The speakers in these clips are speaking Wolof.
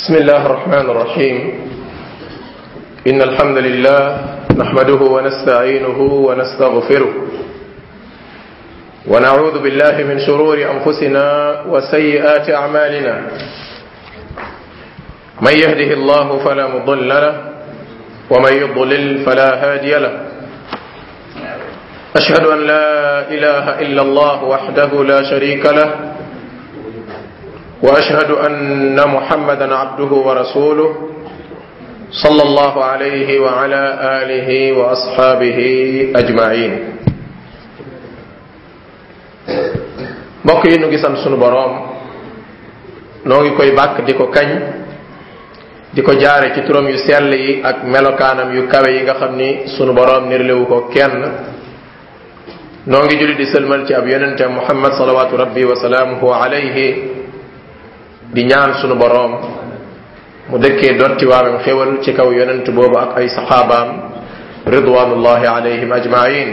بسم الله الرحمن الرحيم إن الحمد لله نحمده ونستعينه ونستغفره ونعوذ بالله من شرور أنفسنا وسيئات أعمالنا من يهده الله فلا مضل له ومن يضلل فلا هادي له أشهد أن لا إله إلا الله وحده لا شريك له واشهد ان محمدا عبده ورسوله صلى الله عليه وعلى اله واصحابه اجمعين mbokk yi nu ngi sant sunu boroom noo ngi koy bàkk di ko kañ di ko jaare ci turam yu sell yi ak melokaanam yu kawe yi nga xam ni sunu boroom nirlewu ko kenn noo ngi julli di sëlmal ci ab yonente muhammad salawatu rabbi wa salaamuhu alayhi di ñaan sunu boroom mu dëkkee dotti waamem xéwal ci kaw yonent boobu ak ay saxaabaam ridwanullahi alayhim ajmain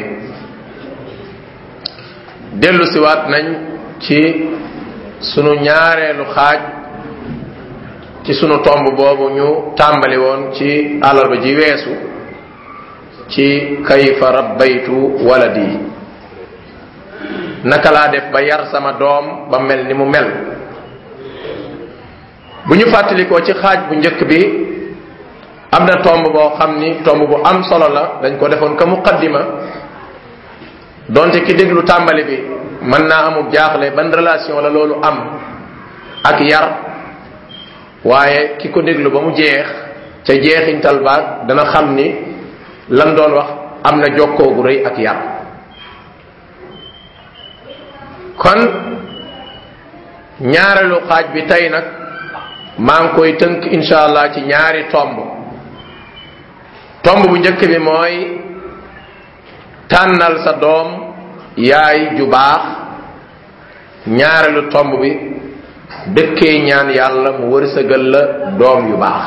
dellu siwaat nañ ci sunu ñaareelu xaaj ci sunu tomb boobu ñu tàmbali woon ci àllarba ji weesu ci kayfa rabbaytu waladi naka laa def ba yar sama doom ba mel ni mu mel bu ñu fàttalikoo ci xaaj bu njëkk bi am na tomb boo xam ni tomb bu am solo la dañ ko defoon ka muqaddima donte ki déglu tàmbali bi mën naa amul jaaxle ban relation la loolu am ak yar waaye ki ko déglu ba mu jeex ca jeexintal baag dana xam ni lan doon wax am na jokkoo gu rëy ak yar kon ñaareelu xaaj bi tey nag maa ngi koy tënk insha allah ci ñaari tomb tomb bu njëkk bi mooy tànnal sa doom yaay ju baax ñaareelu tomb bi dëkkee ñaan yàlla mu wërsëgal la doom yu baax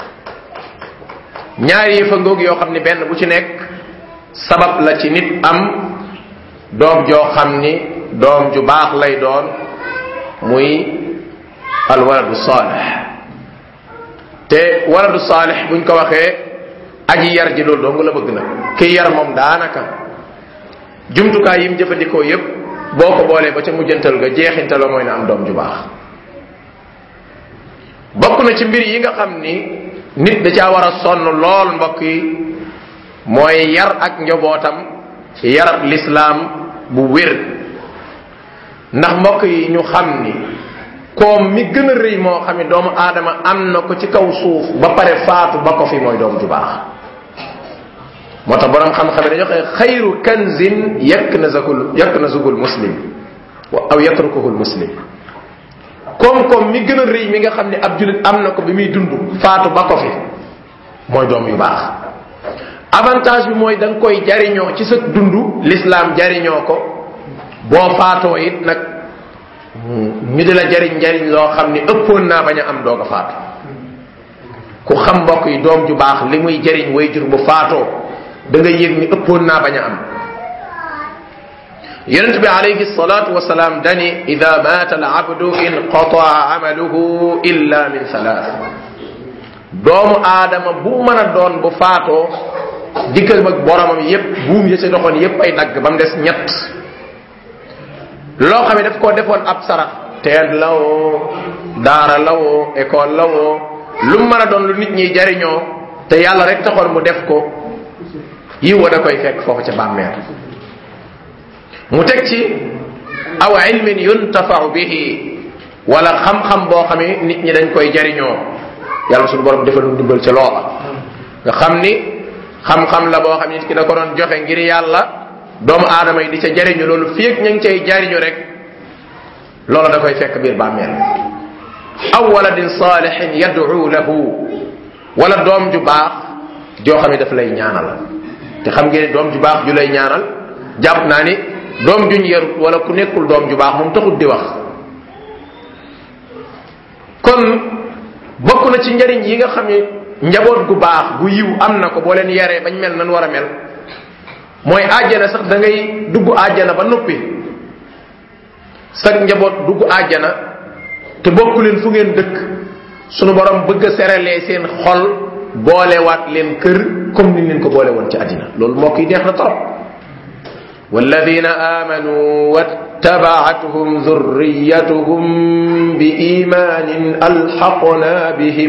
ñaari yëfa ngoog yoo xam ni benn bu ci nekk sabab la ci nit am doom joo xam ni doom ju baax lay doon muy alwaladu saalix te waladu saalix buñ ko waxee aji yar ji loolu dong la bëgg na ki yar moom daanaka jumtukaay yi mu jëfandikoo yépp boo ko boolee ba ca mujjantal ga jeexintaloo mooy na am doom ju baax bokk na ci mbir yi nga xam ni nit da caa war a sonn lool mbokk yi mooy yar ak njobootam yar lislaam bu wér ndax mbokk yi ñu xam ni koom mi gën a rëy moo xam ne doomu aadama am na ko ci kaw suuf ba pare faatu ba ko fi mooy doom ju baax moo tax borom xam-xam dañoo xëy xayru kanzin yakk na zakul yakk na zugul muslim aw yatrukuhul muslim koom-koom mi gën a rëy mi nga xam ne ab julit am na ko bi muy dund faatu ba ko fi mooy doom yu baax avantage bi mooy da nga koy jariñoo ci sa dund l'islam jariñoo ko boo faatoo it nag ñu di la jariñ jariñ loo xam ni ëppoon naa bañ a am doog a faatu ku xam mbokk yi doom ju baax li muy jariñ way jur bu faatoo da nga yëg ni ëppoon naa bañ a am yonent bi alayhi salatu wasalaam dani ida mata al abdu inqataa amaluhu illa min thalath doomu aadama bu mën a doon bu faatoo dikkal mag boromam yépp buum ya ca doxoon yépp ay dagg ba mu des ñett loo xam ne daf koo defoon ab sarax teen la woo daara la woo école la woo lu mu mën a doon lu nit ñi jariñoo te yàlla rek taxoon mu def ko yiw wa da koy fekk foofu ca bàmmeel mu teg ci aw ilmin yuntafau bihi wala xam-xam boo xam ne nit ñi dañ koy jariñoo yàlla suñu borom defal lu dimbal ca loola nga xam ni xam-xam la boo xam ne nit ki da ko doon joxe ngir yàlla doomu aadama yi di ca jariñu loolu fii ak ña ngi cay jariñu rek loolu da koy fekk biir bàmmeel aw waladin salihin yad'u lahu wala doom ju baax joo xam ne daf lay ñaanal te xam ngeen doom ju baax ju lay ñaanal jàpp naa ni doom juñ yarut wala ku nekkul doom ju baax moom taxut di wax kon bokk na ci njariñ yi nga xam ne njaboot gu baax gu yiw am na ko boo leen yaree bañ mel nan war a mel mooy àjjana sax da ngay dugg àjjana ba noppi sag njaboot dugg àjjana te bokku leen fu ngeen dëkk sunu borom bëgg a seralee seen xol boolewaat leen kër comme ni leen ko boole woon ci àddina loolu mbokk yi neex na trop والذين آمنوا واتبعتهم ذريتهم بإيمان ألحقنا بهم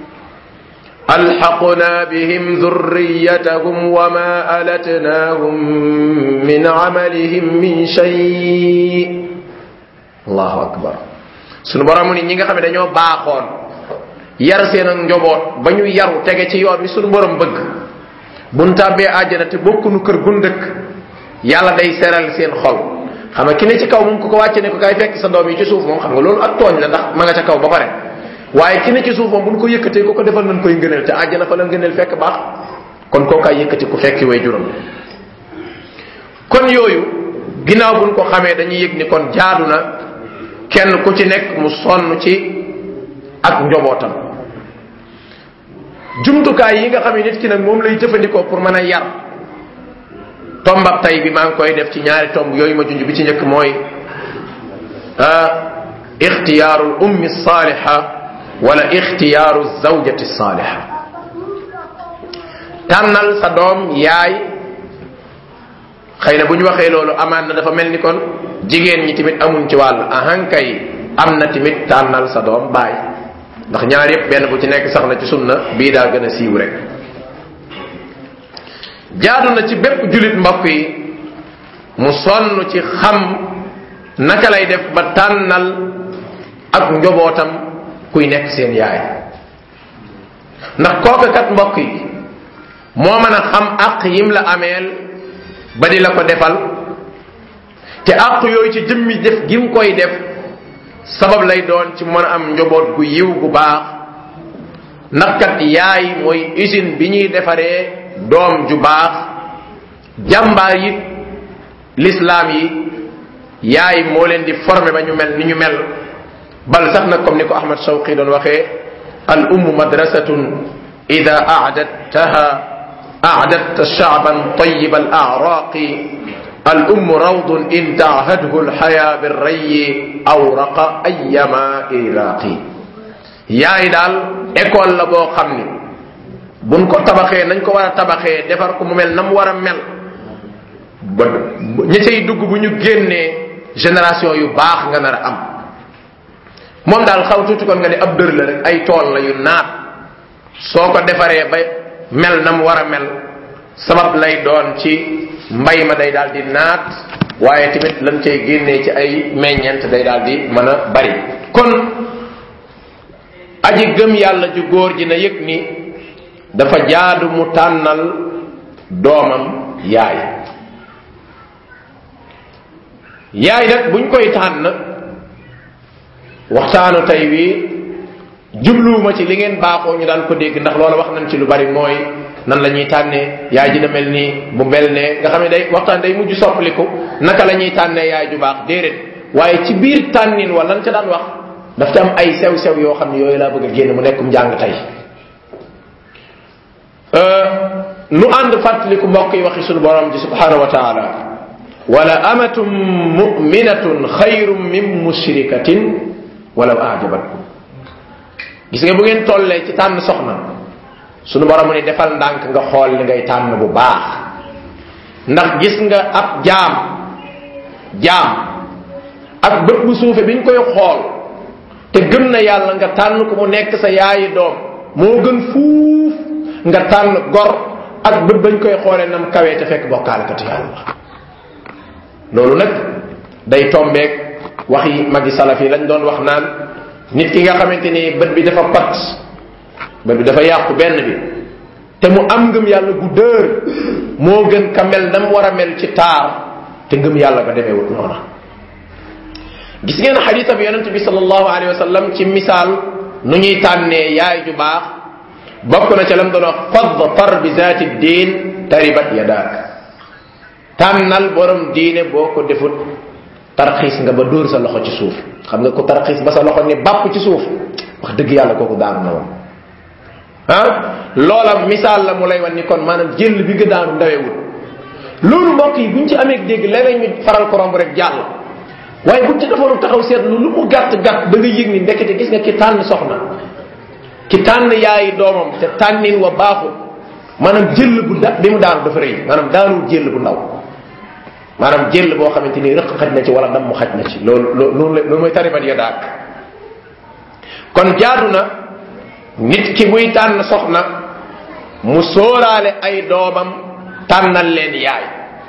ألحقنا بهم ذريتهم وما ألتناهم من عملهم من شيء الله أكبر sunu borom ni ñi nga xam ne dañoo baaxoon yar seen ak njoboot ba ñu yaru tege ci yoon bi sunu borom bëgg buñ tàbbee àjjana te bokkunu kër gun dëkk yàlla day seral seen xol xam nga ki ne ci kaw moom ku ko wàcce ne ko kay fekk sa doom yi ci suuf moom xam nga loolu ak tooñ la ndax ma nga ca kaw ba pare waaye ki ne ci suuf moom bu ñu ko yëkkatee ko ko defal nañ koy ngëneel te àjjana fa la ngëneel fekk baax kon koo kaay yëkkati ku fekki way juróom kon yooyu ginnaaw buñ ko xamee dañuy yëg ni kon jaadu na kenn ku ci nekk mu sonn ci ak njobootam jumtukaay yi nga xam ne nit ki nag moom lay jëfandikoo pour mën a yar tombab tay bi maa ngi koy def ci ñaari tomb yooyu ma junj bi ci njëkk mooy ixtiyaaru l ummi saaliha wala ixtiyaaru zawjati saaliha tànnal sa doom yaay xëy na bu ñu waxee loolu amaan na dafa mel ni kon jigéen ñi tamit amuñ ci wàll ahankay am na tamit tànnal sa doom baay ndax ñaar yépp benn bu ci nekk sax na ci sunna bii daa gën a siiw rek jaadu na ci bépp julit mbokk yi mu sonn ci xam naka lay def ba tànnal ak njobootam kuy nekk seen yaay ndax kooka kat mbokk yi moo mën a xam àq yim la ameel ba di la ko defal te àq yooyu ci jëmmi def gim koy def sabab lay doon ci mën a am njoboot gu yiw gu baax ndax kat yaay mooy usine bi ñuy defaree doom ju baax jàmbaar yi lislaam yi yaay moo leen di former ba ñu mel ni ñu mel bal sax nag comme ni ko ahmad shawqi doon waxee al ummu madrasatun ida aadattaha aadatta shaaban tayiba al araqi al ummu rawdun in taahadhu alxaya birrayi awraqa ayama iraqi yaay daal école la boo xam ni buñ ko tabaxee nañ ko war a tabaxee defar ko mu mel na mu war a mel ba ñi cay dugg bu ñu génnee génération yu baax nga nar a am moom daal xaw tuuti kon nga ne ab dër la rek ay tool la yu naat soo ko defaree ba mel na mu war a mel sabab lay doon ci mbay ma day daal di naat waaye tamit lan cay génnee ci ay meññeent day daal di mën a bari kon aji gëm yàlla ju góor ji na yëg ni dafa jaadu mu tànnal doomam yaay yaay nag buñ koy tànn waxtaanu tey wi jubluwuma ci li ngeen baaxoo ñu daan ko dégg ndax loola wax nañ ci lu bari mooy nan la ñuy tànnee yaay dina mel nii bu mel ne nga xam ne day waxtaan day mujj soppaliku naka la ñuy tànnee yaay ju baax déedéet waaye ci biir tànnin wala lan ca daan wax daf ca am ay sew sew yoo xam ne yooyu laa bëgg a génn mu nekkum njàng tey nu ànd fàttaliku mbokk yi waxi sunu borom ji subhanahu wa taala wala amatum muminatun xayrun min mushrikatin walaw ajabatkum gis nga bu ngeen tollee ci tànn soxna sunu borom mu ne defal ndànk nga xool li ngay tànn bu baax ndax gis nga ab jaam jaam ak bët bu suufe biñ koy xool te gëm na yàlla nga tànn ko mu nekk sa yaayi doom moo gën fuuf nga tànn gor ak bët bañ koy xoolee nam kawee te fekk bokkaalekatu yàlla loolu nag day tombeek waxi magi salaf yi lañ doon wax naan nit ki nga xamante ni bët bi dafa pat bët bi dafa yàqu benn bi te mu am ngëm yàlla gu dër moo gën ka mel nam war a mel ci taar te ngëm yàlla ga demee wut noona gis ngeen xadisa bi yonente bi sallallahu alayhi wa sallam ci misaal nu ñuy tànnee yaay ju baax bokk na ca lam doon wax fadfar bi zaati diin taribat yadaak tànnal borom diine boo ko defut tarxiis nga ba dóor sa loxo ci suuf xam nga ko tarxiis ba sa loxo ni bàpp ci suuf wax dëgg yàlla kooku daanu na woon ah loola misaal la mu lay wan ni kon maanaam jël bi nga daanu ndawewul loolu mbokk yi buñ ci amee dégg léeg ñu faral ko romb rek jàll waaye buñ ci defoon taxaw seetlu lu mu gàtt gàtt da nga yëg ni ndekete gis nga ki tànn soxna ki tànn yaayi doomam te tànnin wa baaxul maanaam jël bu da bi mu daanu dafa rëy maanaam daanul jël bu ndaw maanaam jël boo xamante ni rëq xaj na ci wala ndam mu xaj na ci loolu loolu loolu mooy taribat ya daak kon jaadu na nit ki buy tànn soxna mu sóoraale ay doomam tànnal leen yaay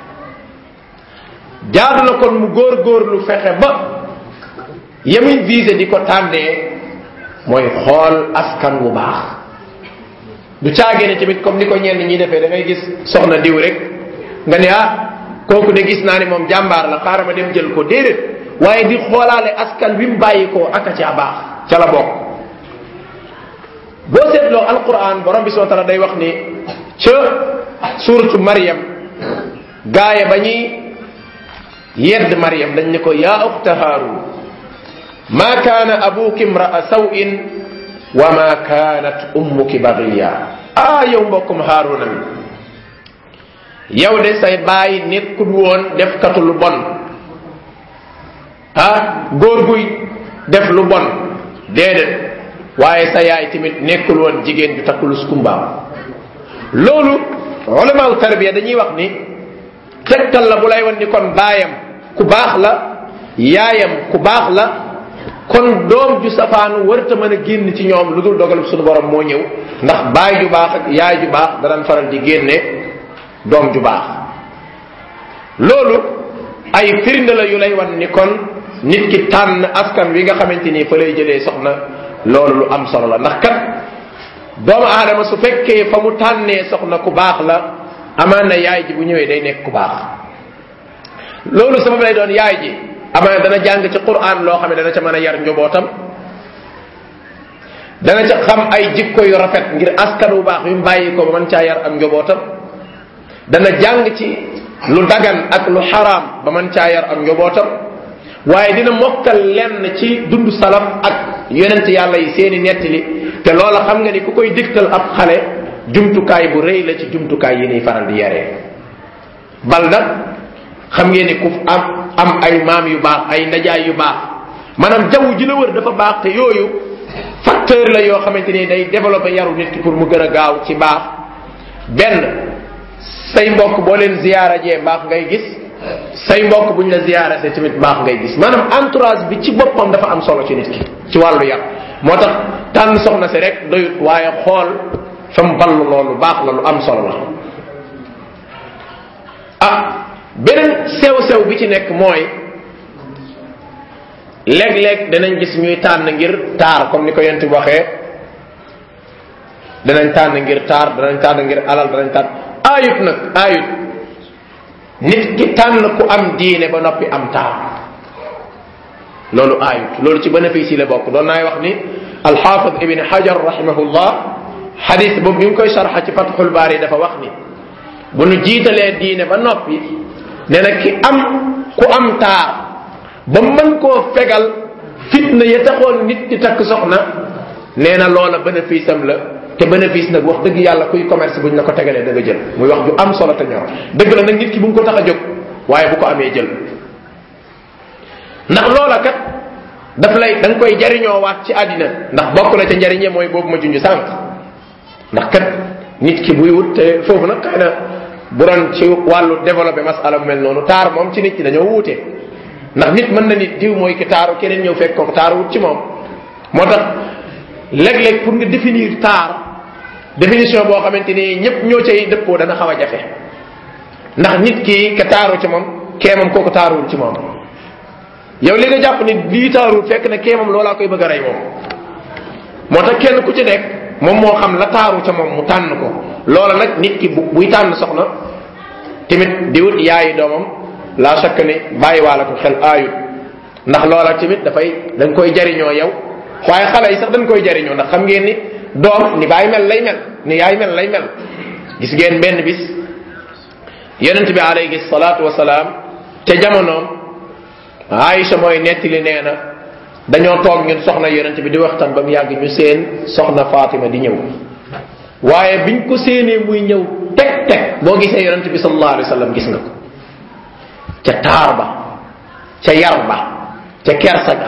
jaadu na kon mu góor-góorlu fexe ba yamuy visé di ko tànnee mooy xool askan wu baax du caagee ne tamit comme ni ko ñenn ñi defee da ngay gis soxna diw rek nga ne ah kooku de gis naa ne moom jàmbaar la xaaral ma dem jël ko déedéet waaye di xoolaale askan wi mu bàyyi ko aka ca baax ca la bokk boo seetloo alquran borom bi subhanahu wa taala day wax ni ca suratu Maryam gaaye ba ñuy yedd Maryam dañ ne ko yaa uxta Haarun ma kaana abuki imraa sawin wa ma kaanat ummuki bagiya ah yow mbokkum Haaruna mi yow de say bàyyi nekkul woon def katu lu bon ah góor guy def lu bon déedéet waaye sa yaay tamit nekkul woon jigéen ju takkulus kumbaam loolu ulamaaw tarbiya dañuy wax ni tegtal la bu lay wan ni kon baayam ku baax la yaayam ku baax la kon doom ju safaanu warta mën a génn ci ñoom lu dul dogalub suñu borom moo ñëw ndax baay ju baax ak yaay ju baax danañ faral di génne doom ju baax loolu ay firnde la yu lay wan ni kon nit ki tànn askan wi nga xamante ni fa lay jëlee soxna loolu lu am solo la ndax kat doomu aadama su fekkee fa mu tànnee soxna ku baax la amaan na yaay ji bu ñëwee day nekk ku baax loolu sabab lay doon yaay ji amaan dana jàng ci quran loo xam ne dana ca mën a yar njobootam dana ca xam ay jikko yu rafet ngir askan wu baax yu mu bàyyi ko ba mën caa yar ak njobootam dana jàng ci lu dagan ak lu xaraam ba mën caa yar ak njobootam waaye dina mokkal lenn ci dund salaf ak yonent yàlla yi seeni nettali te loola xam nga ni ku koy digtal ab xale jumtukaay bu rëy la ci jumtukaay yi niy faral di yaree bal nag xam ngeen ni ku am am ay maam yu baax ay najaay yu baax maanaam jaww ji la wër dafa baax te yooyu facteur la yoo xamante ni day développé yaru nit ki pour mu gën a gaaw ci baax benn say mbokk boo leen ziyaara jee baax ngay gis say mbokk buñ la ziyaara te tamit baax ngay gis maanaam entourage bi ci boppam dafa am solo ci nit ki ci wàllu yar moo tax tànn soxna si rek doyut waaye xool fa mu ballu loolu baax la lu am solo la ah beneen sew-sew bi ci nekk mooy léeg-léeg danañ gis ñuy tànn ngir taar comme ni ko yent bi waxee danañ tànn ngir taar danañ tànn ngir alal danañ tànn aayut nag aayut nit ki tànn ku am diine ba noppi am taar loolu aayut loolu ci bénéfice yi la bokk doon naay wax ni alxaafid ibn hajar rahimahullah xadis boobu bi mu koy sarxa ci fatxul baari dafa wax ni bu nu jiitalee diine ba noppi nee na ki am ku am taar ba mën koo fegal fitna ya taxoon nit di takk soxna nee na loola bénéfice am la te bénéfice nag wax dëgg yàlla kuy commerce buñ la ko tegalee da nga jël muy wax ju am solo te ñor dëgg la nag nit ki bu mu ko tax a jóg waaye bu ko amee jël ndax loola kat daf lay da nga koy jariñoo waat ci àddina ndax bokk na ca njariñe mooy boobu ma junj sànq ndax kat nit ki buy wut te foofu nag xëy na bu doon ci wàllu développé masala bu mel noonu taar moom ci nit ñi dañoo wuute ndax nit mën na nit diw mooy ki taaru keneen ñëw fekk ko taaru wut ci moom moo tax léeg-léeg pour nga définir taar définition boo xamante ni ñëpp ñoo cay dëppoo dana xaw a jafe ndax nit ki ka taaru ci moom kee moom kooku taaruwul ci moom yow li nga jàpp ni lii taaruwul fekk na kee moom loolaa koy bëgg a rey moom moo tax kenn ku ci nekk moom moo xam la taaru ca moom mu tànn ko loola nag nit ki bu buy tànn soxna tamit di wut yaayi doomam laa sakk ni bàyyiwaale ko xel aayut ndax loola tamit dafay dañ koy jariñoo yow waaye xale yi sax dañ koy jariñoo ndax xam ngeen ni doom ni baay mel lay mel ni yaay mel lay mel gis ngeen benn bis yonent bi alayhi salaatu wasalaam ca jamonoom Aïcha mooy nettali nee na dañoo toog ñun soxna yonent bi di waxtaan ba mu yàgg ñu seen soxna Fatima di ñëw waaye biñ ko séenee muy ñëw teg teg boo gisee yonent bi sallallahu alayhi wa sallam gis nga ko ca taar ba ca yar ba ca kersa ga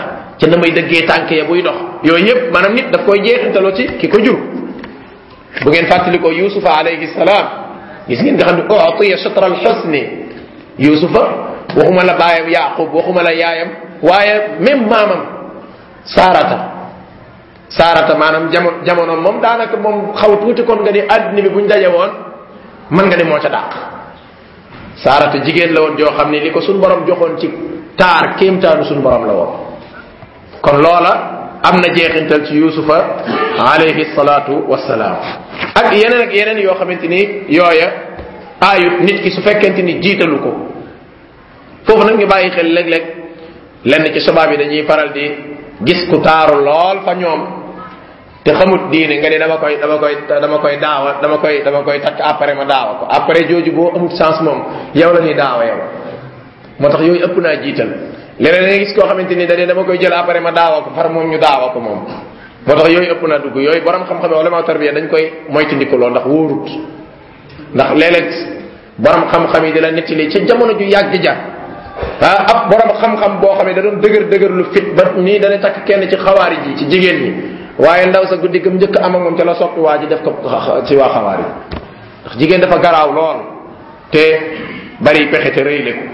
ca na may dëggee tànk ya buy dox yooyu yépp maanaam nit daf koy jeexintaloo ci ki ko jur bu ngeen fàttalikoo yusufa alayhi salaam gis ngeen nga xam ne utiya shatra al xusni yusufa waxuma la baayam yaqub waxuma la yaayam waaye même maamam saarata saarata maanaam jamono jamono moom daanaka moom xaw tuuti kon nga ni àddina bi buñ daje woon mën nga ni moo ca dàq saarata jigéen la woon joo xam ne li ko suñ borom joxoon ci taar kéemtaanu suñ borom la woon kon loola am na jeexintal ci yusufa alayhi salaatu wassalaam ak yeneen ak yeneen yoo xamante ni yooya aayut nit ki su fekkente ni jiitalu ko foofu nag ñu bàyyi xel léeg-léeg lenn ci sabab yi dañuy faral di gis ku taaru lool fa ñoom te xamut diine nga ni dama koy dama koy dama koy daawa dama koy dama koy takk après ma daawa ko après jooju boo amut chance moom yow la ñuy daawa yow moo tax yooyu ëpp naa jiital leneen nga gis koo xamante ni da dama koy jël après ma daawa ko far moom ñu daawa ko moom moo tax yooyu ëpp naa dugg yooyu borom xam-xam wala ma tarbiya dañ koy moytandiku lool ndax wóorut ndax léeg-léeg borom xam-xam yi di la nettali ca jamono ju yàgg ja ah ab borom xam-xam boo xam ne da doon dëgër dëgër lu fit ba nii dana takk kenn ci xawaari ji ci jigéen ñi waaye ndaw sa guddi gëm njëkk am ak moom ca la soppi waa ji def ko ci waa xawaari ndax jigéen dafa garaaw lool te bari pexe te rëy leku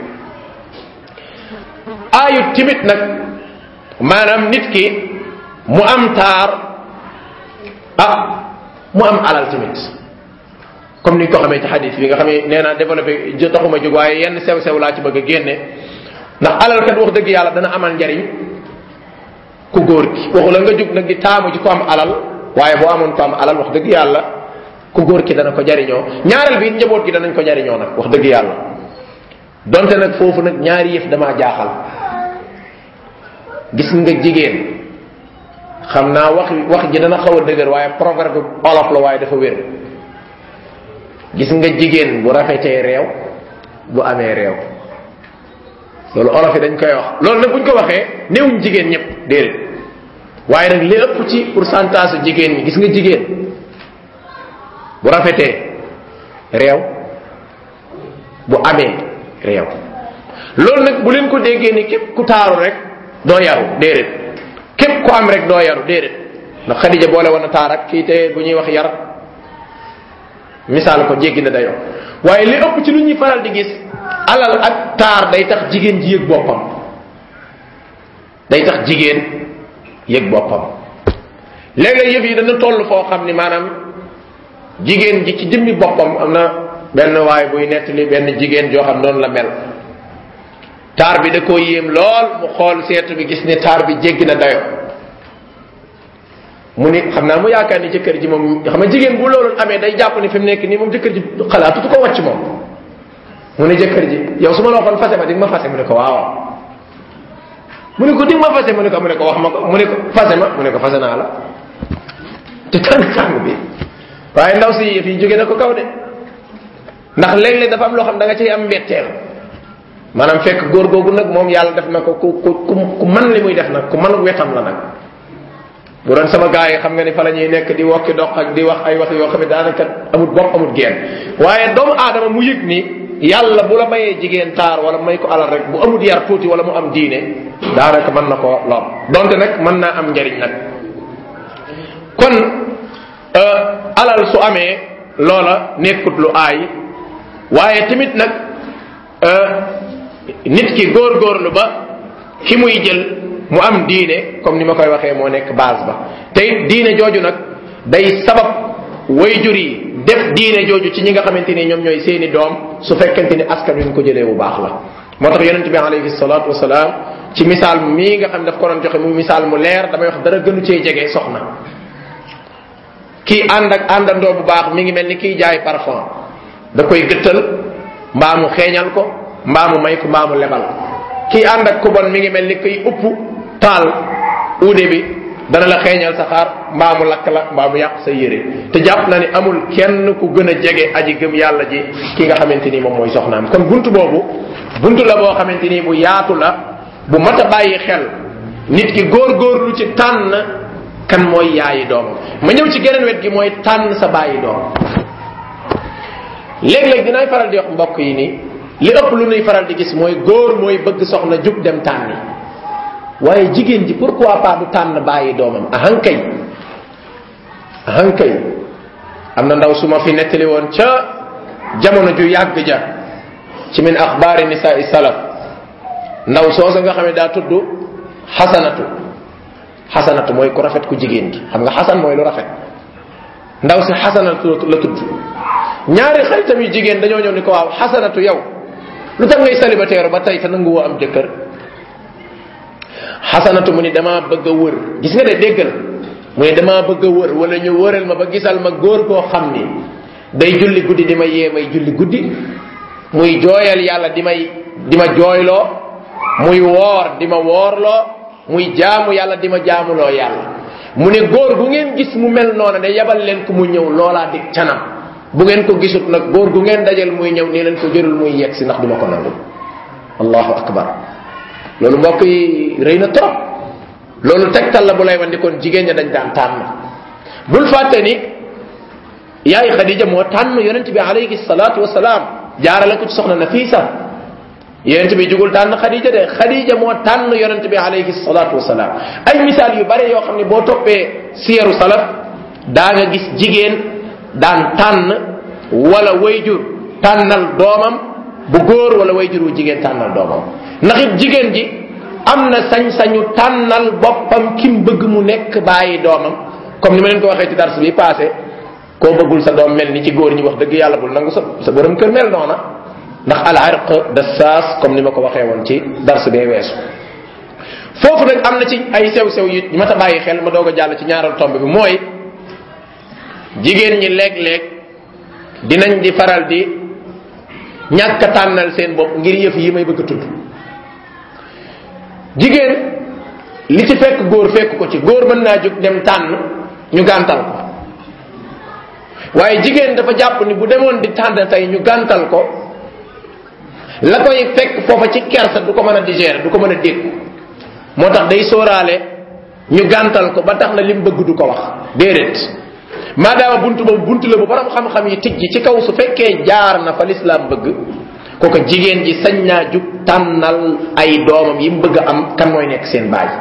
aayut timit nag maanaam nit ki mu am taar ah mu am alal tamit comme ni ñu ko xamee ci xadis bi nga xam ne nee naa développé taxuma jóg waaye yenn sew sew laa ci bëgg a génne ndax alal kat wax dëgg yàlla dana amal njariñ ku góor gi waxu la nga jóg nag di taamu ci ko am alal waaye boo amoon ko am alal wax dëgg yàlla ku góor ki dana ko jariñoo ñaareel bi njaboot gi danañ ko jariñoo nag wax dëgg yàlla donte nag foofu nag ñaari yëf damaa jaaxal gis nga jigéen xam naa wax wax ji dana xaw a dëgër waaye proverbe olof la waaye dafa wér gis nga jigéen bu rafetee réew bu amee réew loolu olof yi dañ koy wax loolu nag buñ ko waxee néewuñ jigéen ñëpp déedéet waaye nag li ëpp ci pourcentage jigéen ñi gis nga jigéen bu rafetee réew bu amee réew loolu nag bu leen ko déggee ni képp ku taaru rek doo yaru déedéet képp ku am rek doo yaru déedéet ndax Xadija boole woon na taar ak kii te bu ñuy wax yar misaal ko jéggi na dayoo waaye li ëpp ci lu ñuy faral di gis alal ak taar day tax jigéen ji yëg boppam day tax jigéen yëg boppam léeg-léeg yëf yi dana toll foo xam ni maanaam jigéen ji ci jëmmi boppam am na benn waay buy nettali benn jigéen joo xam noonu la mel taar bi da koo yéem lool mu xool seetu bi gis ne taar bi jéggi na dayo mu ni xam naa mu yaakaar ni jëkkër ji moom xam nga jigéen bu loolu amee day jàpp ni fi mu nekk nii moom jëkkër ji xalaatu ko wàcc moom mu ne jëkkër ji yow su ma la waxoon fase ma di nga ma fase mu ne ko waaw mu ne ko di nga ma fase mu ne ko mu ne ko wax ma ko mu ne ko fase ma mu ne ko fase naa la te tàng tàng bi waaye ndaw si yëf yi jóge na ko kaw de ndax léeg-léeg dafa am loo xam da nga ciy am mbetteel maanaam fekk góor googu nag moom yàlla def na ko ku ku ku man li muy def nag ku man wetam la nag bu doon sama gars yi xam nga ni fa la ñuy nekk di wokki dox ak di wax ay wax yoo xam ne daanaka amut bopp amut geen waaye doomu aadama mu yëg ni yàlla bu la mayee jigéen taar wala may ko alal rek bu amut yar tuuti wala mu am diine daanaka mën na ko lor donte nag mën naa am njariñ nag kon alal su amee loola nekkut lu aay waaye tamit nag nit ki góorgóorlu ba ki muy jël mu am diine comme ni ma koy waxee moo nekk base ba te it diine jooju nag day sabab wayjur yi def diine jooju ci ñi nga xamante ni ñoom ñooy seeni doom su fekkente ni askan wi ñu ko jëlee bu baax la moo tax yonente bi alayhi salatu wasalaam ci misaal mii nga xam daf ko doon joxe mu misaal mu leer damay wax dara gënu cee jege soxna kii ànd ak àndandoo bu baax mi ngi mel ni kiy jaay parfum da koy gëttal mbaa mu xeeñal ko mbaa mu may ko mbaa mu lebal kii ànd ak ku bon mi ngi mel ni kiy upp taal uude bi dana la xeeñal sa xaar mbaa mu lakk la mbaa mu yàq sa yére te jàpp na ni amul kenn ku gën a jege aji gëm yàlla ji ki nga xamante ni moom mooy soxnaam kon buntu boobu buntu la boo xamante ni bu yaatu la bu mat a bàyyi xel nit ki góor-góorlu ci tànn kan mooy yaayi doomam ma ñëw ci geneen wet gi mooy tànn sa bàyyi doom léeg-léeg dinaay faral di wax mbokk yi ni li ëpp lu nuy faral di gis mooy góor mooy bëgg soxna jug dem tànni waaye jigéen ji pourquoi pas du tànn bàyyi doomam ahankay ahankay am na ndaw su ma fi nettali woon ca jamono ju yàgg ja ci min axbaari nisaai salaf ndaw soosa nga xam ne daa tudd xasanatu xasanatu mooy ku rafet ku jigéen gi xam nga xasan mooy lu rafet ndaw si xasanatu la tudd ñaari xaritam yu jigéen dañoo ñëw ni ko waaw xasanatu yow lu tax ngay célibataire ba tey te nangu woo am jëkkër xasanatu mu ni damaa bëgg a wër gis nga de déggal mu ni damaa bëgg a wër wala ñu wëral ma ba gisal ma góor koo xam ni day julli guddi di ma yee may julli guddi muy jooyal yàlla di may di ma jooyloo muy woor di ma woorloo muy jaamu yàlla di ma jaamuloo yàlla mu ne góor gu ngeen gis mu mel noona de yabal leen ko mu ñëw loolaa dig canam bu ngeen ko gisut nag góor gu ngeen dajal muy ñëw nii leen ko jërul muy yegg si ndax duma ko nangu allahu akbar loolu mbokk yi rëy na trop loolu tegtal la bu lay wan di kon jigéen ña dañ daan tànn bul fàtte ni yaay xadija moo tànn yonent bi alayhi salaatu wasalaam jaarale ko ci soxna nafisa yonent bi jugul tànn xadija de xadija moo tànn yonent bi alayhi salaatu wasalaam ay misaal yu bare yoo xam ne boo toppee siyaru salaf daa nga gis jigéen daan tànn wala wayjur tànnal doomam bu góor wala wayjur wu jigéen tànnal doomam ndax it jigéen ji am na sañ-sañu tànnal boppam kim bëgg mu nekk bàyyi doomam comme ni ma leen ko waxee ci dars bi passé koo bëggul sa doom mel ni ci góor ñi wax dëgg yàlla bul nangu sa sa borom kër mel noona ndax al irq da saas comme ni ma ko waxee woon ci dars bee weesu foofu nag am na ci ay sew-sew yu ma ta bàyyi xel ma doog a jàll ci ñaaral tomb bi mooy jigéen ñi léeg-léeg dinañ di faral di ñàkk a tànnal seen bopp ngir yëf yi may bëgg a tudd jigéen li ci fekk góor fekk ko ci góor mën naa jóg dem tànn ñu gàntal ko waaye jigéen dafa jàpp ni bu demoon di tànn tey ñu gàntal ko la koy fekk foofa ci kersa du ko mën a digérer du ko mën a dégg moo tax day sóoraale ñu gàntal ko ba tax na lim bëgg du ko wax déedéet maadaama buntu boobu buntu la bu borom xam-xam yi tijji ci kaw su fekkee jaar na fa lislaam bëgg kooka jigéen ji sañ naa jug tànnal ay doomam yi mu bëgg a am kan mooy nekk seen baay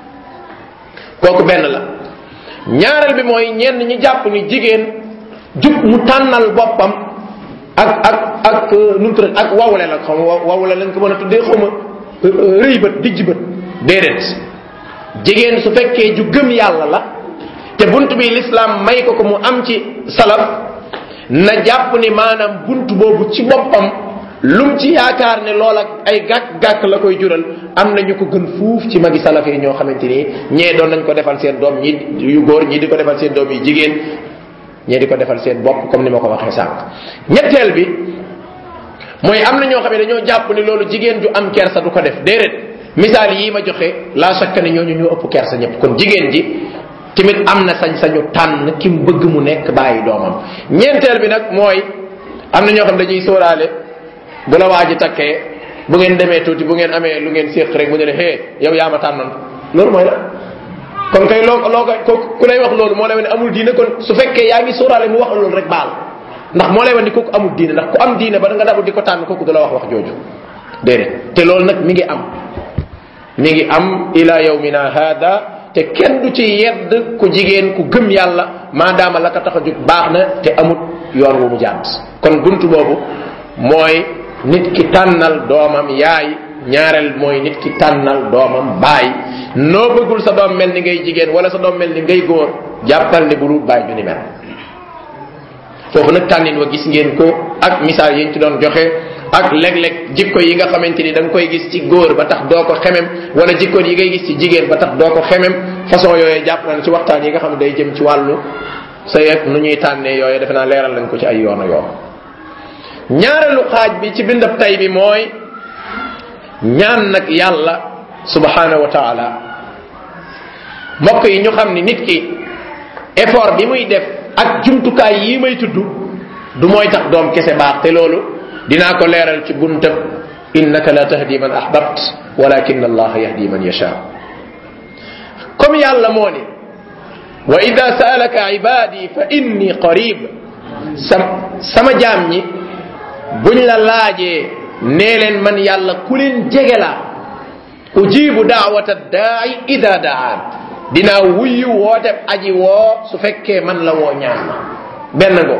kooku benn la ñaareel bi mooy ñenn ñi jàpp ni jigéen jug mu tànnal boppam ak ak ak nu mu tudd ak wawle la xam wawle lañ ko mën a tuddee xawma rëy bët dijj bët déedéet jigéen su fekkee ju gëm yàlla la te bunt bi l'islam may ko ko mu am ci salaf na jàpp ni maanaam bunt boobu ci boppam lum ci yaakaar ne loola ay gàkk-gàkk la koy jural am na ñu ko gën fuuf ci magi salaf yi ñoo xamante ni ñee doon nañ ko defal seen doom ñi yu góor ñii di ko defal seen doom yu jigéen ñee di ko defal seen bopp comme ni ma ko waxee sànq ñetteel bi mooy am na ñoo xam ne dañoo jàpp ni loolu jigéen ju am kersa du ko def déedéet misaal yii ma joxe la chaque ne ñooñu ñoo ëpp kersa ñëpp kon jigéen ji tamit am na sañ-sañu tànn ki mu bëgg mu nekk bàyyi doomam ñeenteel bi nag mooy am na ñoo xam dañuy sóoraale bu la waa ji takkee bu ngeen demee tuuti bu ngeen amee lu ngeen séq rek mu ne la hee yow yaa ma tànnoon loolu mooy la kon kay loo loo ko ku lay wax loolu moo lay wane amul diine kon su fekkee yaa ngi sóoraale mu wax loolu rek baal ndax moo lay wane ni kooku amul diine ndax ku am diine ba nga dabu di ko tànn kooku du la wax wax jooju déedéet te loolu nag mi ngi am mi ngi am ila yawmina hada te kenn du ci yedd ku jigéen ku gëm yàlla maadaama la ko tax a jóg baax na te amut yoon wu mu jàdd kon buntu boobu mooy nit ki tànnal doomam yaay ñaareel mooy nit ki tànnal doomam baay noo bëggul sa doom mel ni ngay jigéen wala sa doom mel ni ngay góor jàppal ni bulu baay ju ni mel foofu nag tànnin wa gis ngeen ko ak misaal yi ñu ci doon joxe ak léeg-léeg jikko yi nga xamante ni da nga koy gis ci góor ba tax doo ko xemem wala jikko yi ngay gis ci jigéen ba tax doo ko xemem façon yooyu jàpp na ci waxtaan yi nga xam ne day jëm ci wàllu sa yeeg nu ñuy tànnee yooyu defe naa leeral lañ ko ci ay yoon yoon ñaareelu xaaj bi ci bindab tay bi mooy ñaan nag yàlla subhanahu wa taala mbokk yi ñu xam ni nit ki effort bi muy def ak jumtukaay yi may tudd du mooy tax doom kese baax te loolu dinaa ko leeral ci buntab innaka la tahdi man ahbabt walakin allah yahdi man yasha comme yàlla moo ni wa ida saalaka ibadi fa inni qarib sam sama jaam ñi buñ la laajee nee leen man yàlla ku leen jege laa ujibu daawata daai ida daan dinaa wuyu woote aji woo su fekkee man la woo ñaan ma benn ngo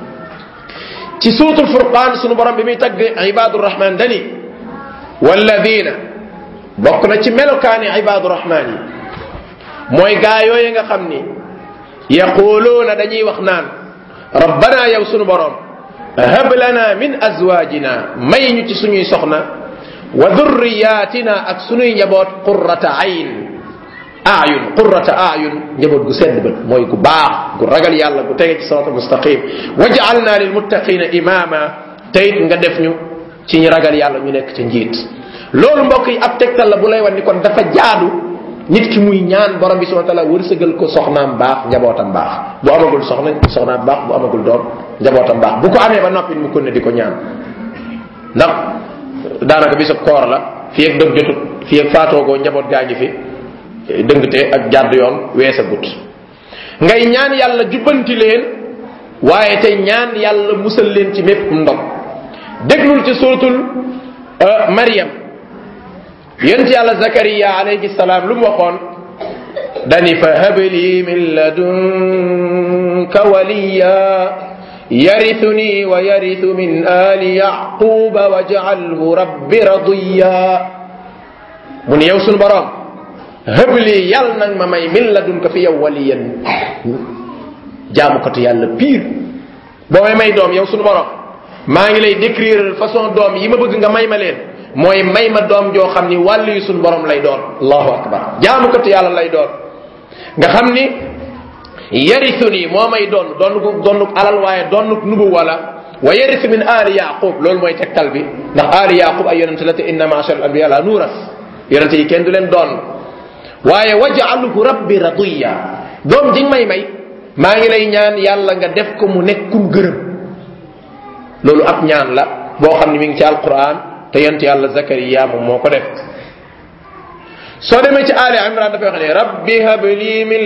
ci suutul furqaan sunu borom bi muy tagg ibadu rahman dani walladina bokk na ci melokaani ibadu rahman yi mooy gaa yooyu nga xam ni yaquluuna dañuy wax naan rabbana yow sunu borom hab lana min azwajina may ñu ci suñuy soxna wa dhurriyatina ak suñuy njaboot qurrata ayn ayun qurrata ayun njaboot gu sedd bët mooy gu baax gu ragal yàlla gu tege ci sirata mustaqim waj'alna lilmuttaqina imama tayit nga def ñu ci ñi ragal yàlla ñu nekk ca njiit loolu mbokk yi ab tegtal la bu lay wan ni kon dafa jaadu nit ki muy ñaan borom bi subhanahu wa taala wërsëgal ko soxnaam baax njabootam baax bu amagul soxna soxnaam baax bu amagul doom njabootam baax bu ko amee ba noppi mu kon ne di ko ñaan ndax daanaka bisab koor la fii ak dëg jotut fii ak faatoogoo njaboot gaa ngi fi dëngte ak jàdd yoon weesa gut ngay ñaan yàlla jubbanti leen waaye tey ñaan yàlla musal leen ci mépp ndog déglul ci suratul Maryam yonent yàlla Zakariya alayhi salaam lu mu waxoon dani fa habli min ladunka waliya yarithuni wa yarithu min ali yaquba waj'alhu rabbi radiya mu ne yow sunu borom habli yal nag ma may min ladunka fi yow waliyan jaamukatu yàlla pire boo may may doom yow sunu borom maa ngi lay décrire façon doom yi ma bëgg nga may ma leen mooy may ma doom joo xam ni wàll yu suñu borom lay doon allahu akbar jaamukatu yàlla lay doon nga xam ni yarisu nii moo may doon doonuk doonuk alal waaye doonuk nubu wala wa yarisu min aali yaqub loolu mooy tegtal bi ndax aali yaqub ay yonente la te inna maachar al anbiya la nuuras yonente yi kenn du leen doon waaye wajaaluhu rabbi radiya doom ji may may maa ngi lay ñaan yàlla nga def ko mu nekkum gërëm loolu ab ñaan la boo xam ne mi ngi ci alquran te yent yàlla zakariya moom moo ko def soo demee ci ali imran dafay wax ne rabbi habli min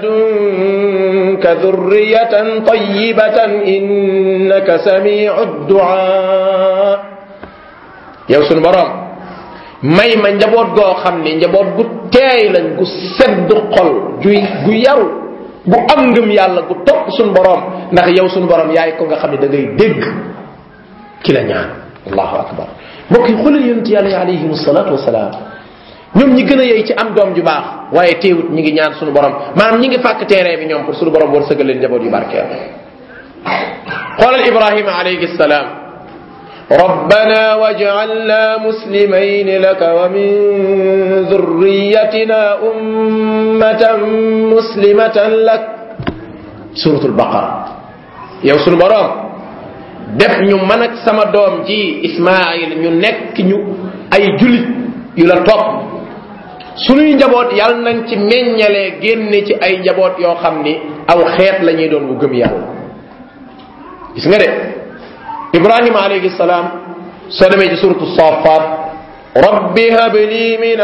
ladunka dhurriyatan tayyibatan innaka samiu du'a yow sunu borom may ma njaboot goo xam ne njaboot gu teey lañ gu sedd xol juy gu yaru gu am ngëm yàlla gu topp sunu borom ndax yow sunu borom yaay ko nga xam ne da ngay dégg ki la ñaan allahu akbar mbokk yi xoolal yonent yàlla yi alayhim salatu wasalaam ñoom ñi gën a yey ci am doom ju baax waaye teewut ñi ngi ñaan sunu borom maanaam ñi ngi fàkk terrain bi ñoom pour sunu borom war sëgal leen njaboot yu barkeel xoolal ibrahima alayhi salaam ربنا واجعلنا مسلمين لك ومن ذريتنا أمة مسلمة لك سورة البقرة يا سورة برام def ñu man ak sama doom ji ismail ñu nekk ñu ay julit yu la topp sunuy njaboot yàlla nañ ci meññalee génne ci ay njaboot yoo xam ni aw xeet la ñuy doon bu gëm yàlla gis nga de ibrahima alayhi salaam soo demee ci suratu safat rabbi habli min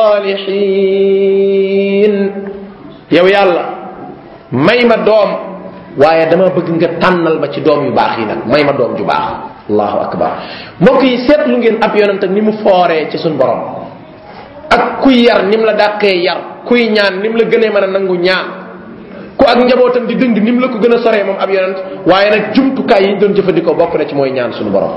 alsalihin yow yàlla may ma doom waaye dama bëgg nga tànnal ma ci doom yu baax yi nag may ma doom ju baax allahu akbar mbokk yi seetlu ngeen ab yonent ak ni mu fooree ci suñ borom ak kuy yar ni mu la dàqee yar kuy ñaan ni mu la gënee mën a nangu ñaan ku ak njabootam di dëng ni mu la ko gën a soree moom ab yonent waaye nag jumtukaay yi ñu doon jëfandikoo bokk na ci mooy ñaan suñu borom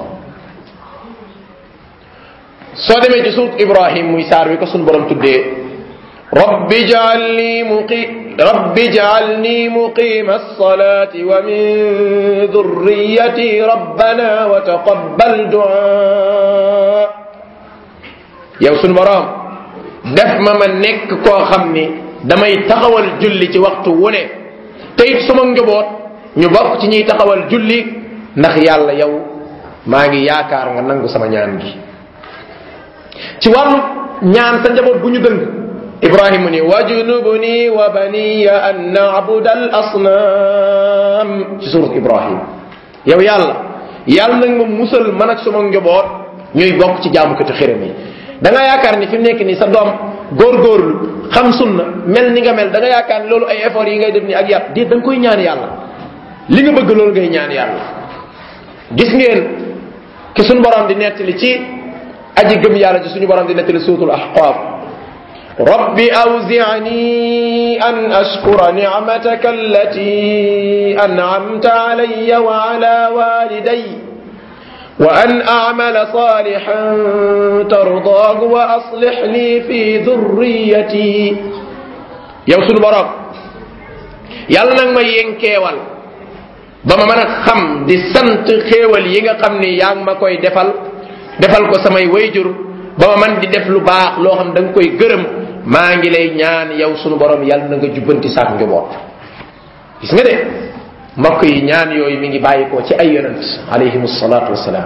soo demee ci suut ibrahim muy saar wi ko suñu borom tuddee rabbi jaalni muqi rabbi jaalni muqima alsalati wa min dhurriyati rabbana wa taqabbal du'a yow suñu borom def ma ma nekk koo xam ni damay taxawal julli ci waxtu wu ne te it suma njaboot ñu bokk ci ñuy taxawal julli ndax yàlla yow maa ngi yaakaar nga nangu sama ñaan gi ci wàllu ñaan sa njaboot bu ñu dëng ibrahima ni wajnubni wa baniya an na'buda al asnam ci surat ibrahim yow yàlla yàlla nag ma musal man ak suma njaboot ñuy bokk ci jaamukati xiram yi da nga yaakaar ni fi mu nekk nii sa doom góorgóorlu xam sunna mel ni nga mel da nga yaakaar ni loolu ay effort yi ngay def ni ak yàpp déet da nga koy ñaan yàlla li nga bëgg loolu ngay ñaan yàlla gis ngeen ki suñu borom di nettali ci aji gëm yàlla ci suñu borom di nettali suutul ahqaaf رب أوزعني أن أشكر نعمتك التي أنعمت علي وعلى والدي وأن أعمل صالحا ترضاه وأصلح لي في ذريتي يوصل برام yàlla nag ma yénkeewal ba ma mën a xam di sant xéewal yi nga xam ni yaa ngi ma koy defal defal ko samay wayjur ba ma man di def lu baax loo xam da nga koy gërëm maa ngi lay ñaan yow sunu borom yàlla na nga jubbanti saak njaboot gis nga de mbokk yi ñaan yooyu mi ngi bàyyi ko ci ay yonent alayhim salaatu wasalaam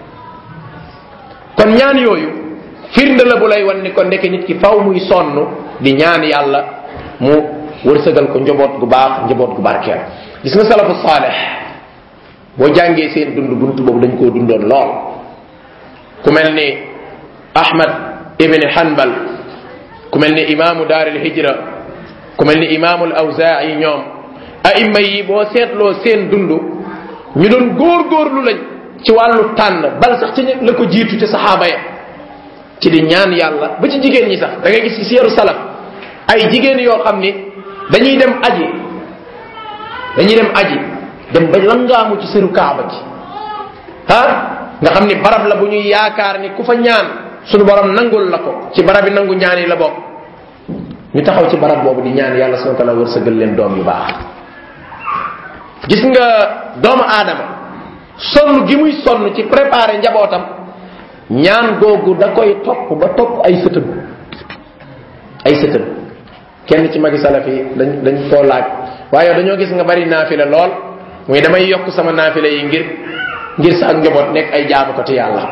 kon ñaan yooyu firnde la bu lay wan ni ko ndeke nit ki faw muy sonn di ñaan yàlla mu wërsëgal ko njaboot gu baax njaboot gu barkeel gis nga salafu saaleh boo jàngee seen dund bunt boobu dañ koo dundoon lool ku mel ni ahmad ibni hanbal ku mel ni imaamu daaril hijra ku mel ni imaamul awzaa'i ñoom aimma yi boo seetloo seen dund ñu doon góor-góorlu lañ ci wàllu tànn bal sax ci la ko jiitu ci saxaaba ya ci di ñaan yàlla ba ci jigéen ñi sax da ngay gis ci seeru salaf ay jigéen yoo xam ni dañuy dem aji dañuy dem aji dem ba langaamu ci seeru kaaba gi ah nga xam ni barab la bu ñuy yaakaar ni ku fa ñaan sunu borom nangul la ko ci barab yi nangu ñaan yi la bokk ñu taxaw ci barab boobu di ñaan yàlla subhanahu wa ta'ala wërsëgal leen doom yu baax gis nga doomu aadama sonn gi muy sonn ci préparer njabootam ñaan googu da koy topp ba topp ay sëtëm ay sëtëm kenn ci magi salaf yi dañ dañ koo laaj waaye dañoo gis nga bari naafila lool muy damay yokk sama naafila yi ngir ngir sa ak njaboot nekk ay jaamukati yàlla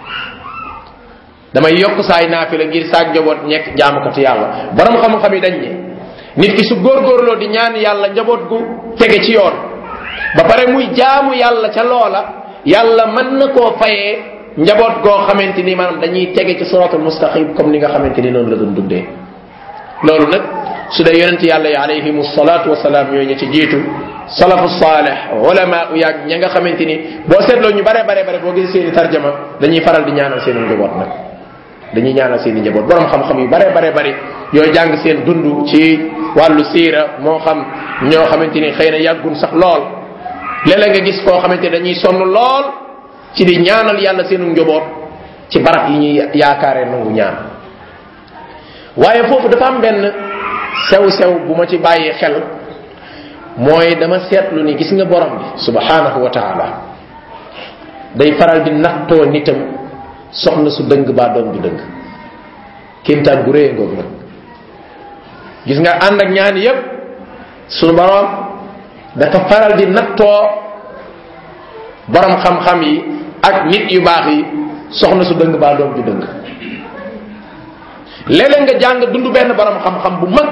damay yokk saay naafila ngir sa ak njaboot nekk jaamukati yàlla borom xam-xam yi dañ ne nit ki su góorgóorloo di ñaan yàlla njaboot gu tege ci yoon ba pare muy jaamu yàlla ca loola yàlla mën na koo fayee njaboot goo xamante ni maanaam dañuy tege ci siratul mustaqim comme ni nga xamante ni noonu la doon dundee loolu nag su dee yonent yàlla yi alayhim salatu wasalaam yooyu ñu ci jiitu salafu salih ulama u yaag ña nga xamante ni boo seetloo ñu bare bare bare boo gisee seeni tarjama dañuy faral di ñaanal seeni njaboot nag dañuy ñaanal seeni njaboot borom xam-xam yu bare bare bari yooyu jàng seen dund ci wàllu siira moo xam ñoo xamante ni xëy na yàggun sax lool léeg-léeg nga gis koo xamante ni dañuy sonn lool ci di ñaanal yàlla seenu njaboot ci barab yi ñuy yaakaaree nangu ñaan waaye foofu dafa am benn sew-sew bu ma ci bàyyi xel mooy dama seetlu ni gis nga borom bi subhanahu wa taala day faral di nattoo nitam soxna su dëng baa doom ju dëng kéemtaan gu réy ngoog nag gis nga ànd ak ñaan yépp sunu borom dafa faral di nattoo borom xam-xam yi ak nit yu baax yi soxna su dëng baa doom ju dëng léeg-léeg nga jàng dund benn borom xam-xam bu mag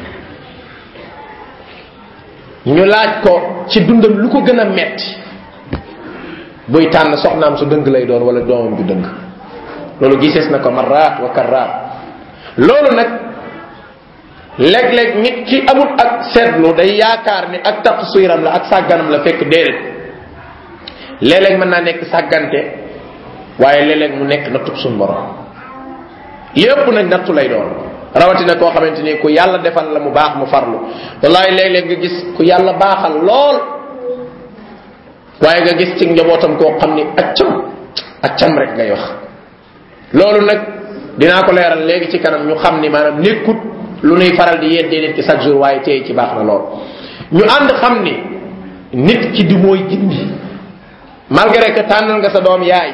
ñu laaj ko ci dundam lu ko gën a metti buy tànn soxnaam su dëng lay doon wala doomam ju dëng loolu gisees na ko marraat wa karraat loolu nag léeg-léeg nit ki amul ak seetlu day yaakaar ni ak taqsiram la ak sàgganam la fekk déedéet léeg-léeg mën naa nekk sàggante waaye léeg-léeg mu nekk nattub suñ borom yépp nag nattu lay doon rawatina koo xamante ni ku yàlla defal la mu baax mu farlu wallahi léeg-léeg nga gis ku yàlla baaxal lool waaye nga gis ci njabootam koo xam ni accam accam rek ngay wax loolu nag dinaa ko leeral léegi ci kanam ñu xam ni maanaam nekkut lu nuy faral di yeddee nit ki chaque jour waaye tey ci baax na lool ñu ànd xam ni nit ki di mooy gindi malgré que tànnal nga sa doom yaay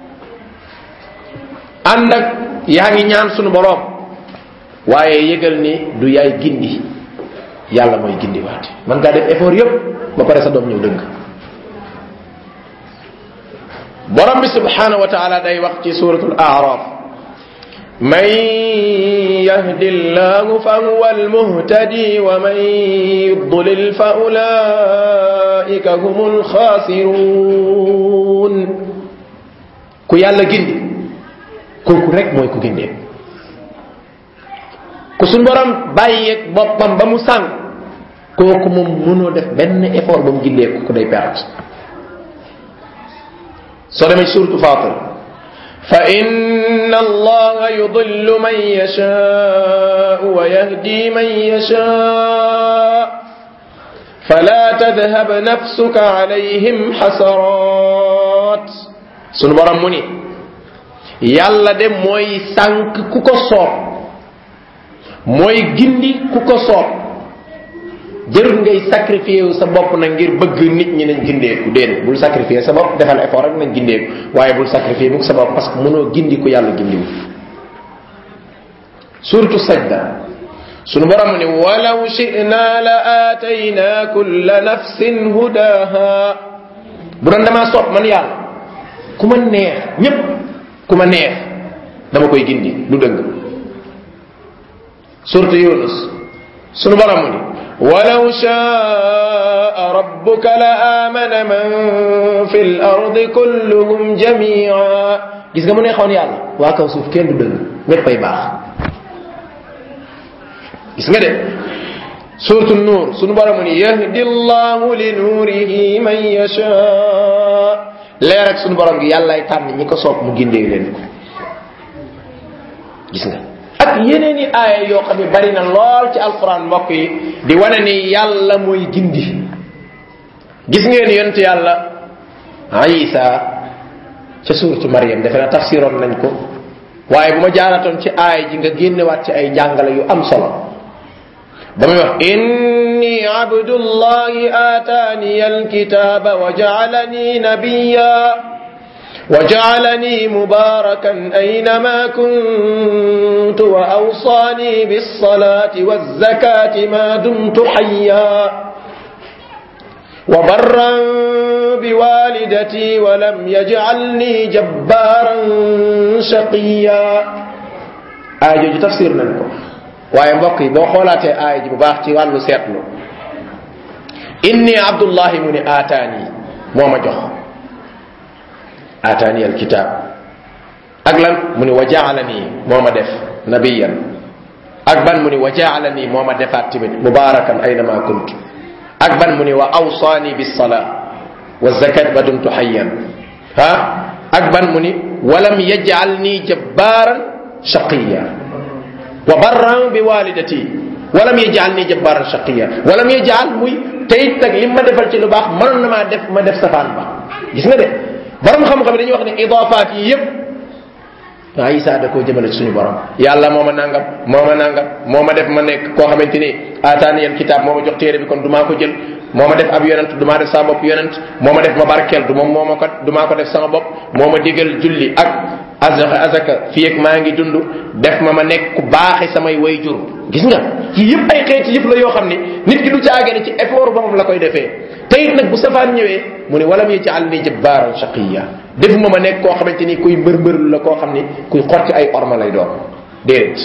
ànd ak yaa ngi ñaan sunu boroom waaye yëgal ni du yaay gindi yàlla mooy gindi waate man ngaa def effort yépp ba pare sa doom ñëw dëgg borom bi subhanahu wa taala day wax ci suratul araf من يهد الله فهو المهتدي ومن يضلل فأولئك هم الخاسرون ku yàlla gindi kooku rek mooy ku gindee ku suñ borom bàyyeeg boppam ba mu sànq kooku moom mënoo def benn effort ba mu gindee ko day perte soo demee suratu fatir فإن الله يضل من يشاء ويهدي من يشاء فلا تذهب نفسك عليهم حسرات sunu borom mu ni yàlla de mooy sànq ku ko soob mooy gindi ku ko soob jërul ngay sacrifié wu sa bopp na ngir bëgg nit ñi nañ gindeeku déedéet bul sacrifié sa bopp defal effort rek nañ gindeeku waaye bul sacrifié mukk sa bopp parce que mënoo gindi ku yàlla gindiwu surtout sajda sunu borom ni ولو شئنا لآتينا كل نفس هداها bu doon damaa soob man yàlla ku ma neex ñépp ku ma neex dama koy gindi du dëgg surtout yunus sunu borom mu ni ولو شاء ربك لآمن من في الأرض كلهم جميعا gis nga mu neexoon yàlla waa kaw suuf kenn du dëgg ñéppay baax gis nga de surtout nuur sunu borom mu ni يهدي الله لنوره من يشاء leer ak sunu borom gi yàllaay tànn ñi ko soob mu gindee leen ko gis nga ak yeneen i aaya yoo xam ne bari na lool ci alquran mbokk yi di wane ni yàlla mooy gindi gis ngeen yonent yàlla isa ca suuratu Maryam defe na tafsiroon nañ ko waaye bu ma jaaratoon ci aaya ji nga génnewaat ci ay njàngale yu am solo ba muy wax إني عبد الله آتاني الكتاب وجعلني نبيا وجعلني مباركا أينما كنت وأوصاني بالصلاة والزكاة ما دمت حيا وبرا بوالدتي ولم يجعلني جبارا شقيا آية تفسير ننكو waaye mbokk yi boo xoolaatee aaya ji bu baax ci wàllu seetlu inni abdullahi mu ni aataani moo ma jox aataani alkitab ak lan mu ni wa jaalani moo ma def nabiyan ak ban mu ni wa jaalani moo ma defaat tamit mubarakan aynama kunt ak ban mu ni wa awsaani bisala wa zakat ba dumtu hayyan ha ak ban mu ni walam yajalni jabbaran shaqiya wa barran bi walidati walam yaj'alni jabbaran shaqiya walam yaj'al muy teyit nag lim ma defal ci lu baax mënoon na maa def ma def safaan ba gis nga de borom xam-xam dañuy wax ne idafaat yi yépp waa Isa da koo jëmale ci suñu borom yàlla moo ma nangam moo ma nangam moo ma def ma nekk koo xamante ni aataani yal kitaab moo ma jox téere bi kon du maa ko jël moo ma def ab yonent du maa def sama bopp yonent moo ma def ma barkeel du moom moo ma ko du maa ko def sama bopp moo ma digal julli ak azaka azaka fii ak maa ngi dund def ma ma nekk ku baaxe samay way jur gis nga ci yëpp ay xeeti yëpp la yoo xam ni nit ki du caagee ci effort boppam la koy defee te it nag bu safaan ñëwee mu ne walam yaj'al ni jabbaaran shaqiya defuma ma nekk koo xamante ni kuy mbër mbërlu la koo xam ni kuy xotti ay orma lay doon déedéet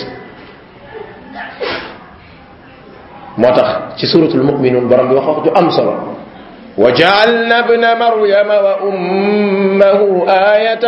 moo tax ci suratul mu'minun borom bi wax wax ju am solo وجعلنا ابن مريم وأمه آية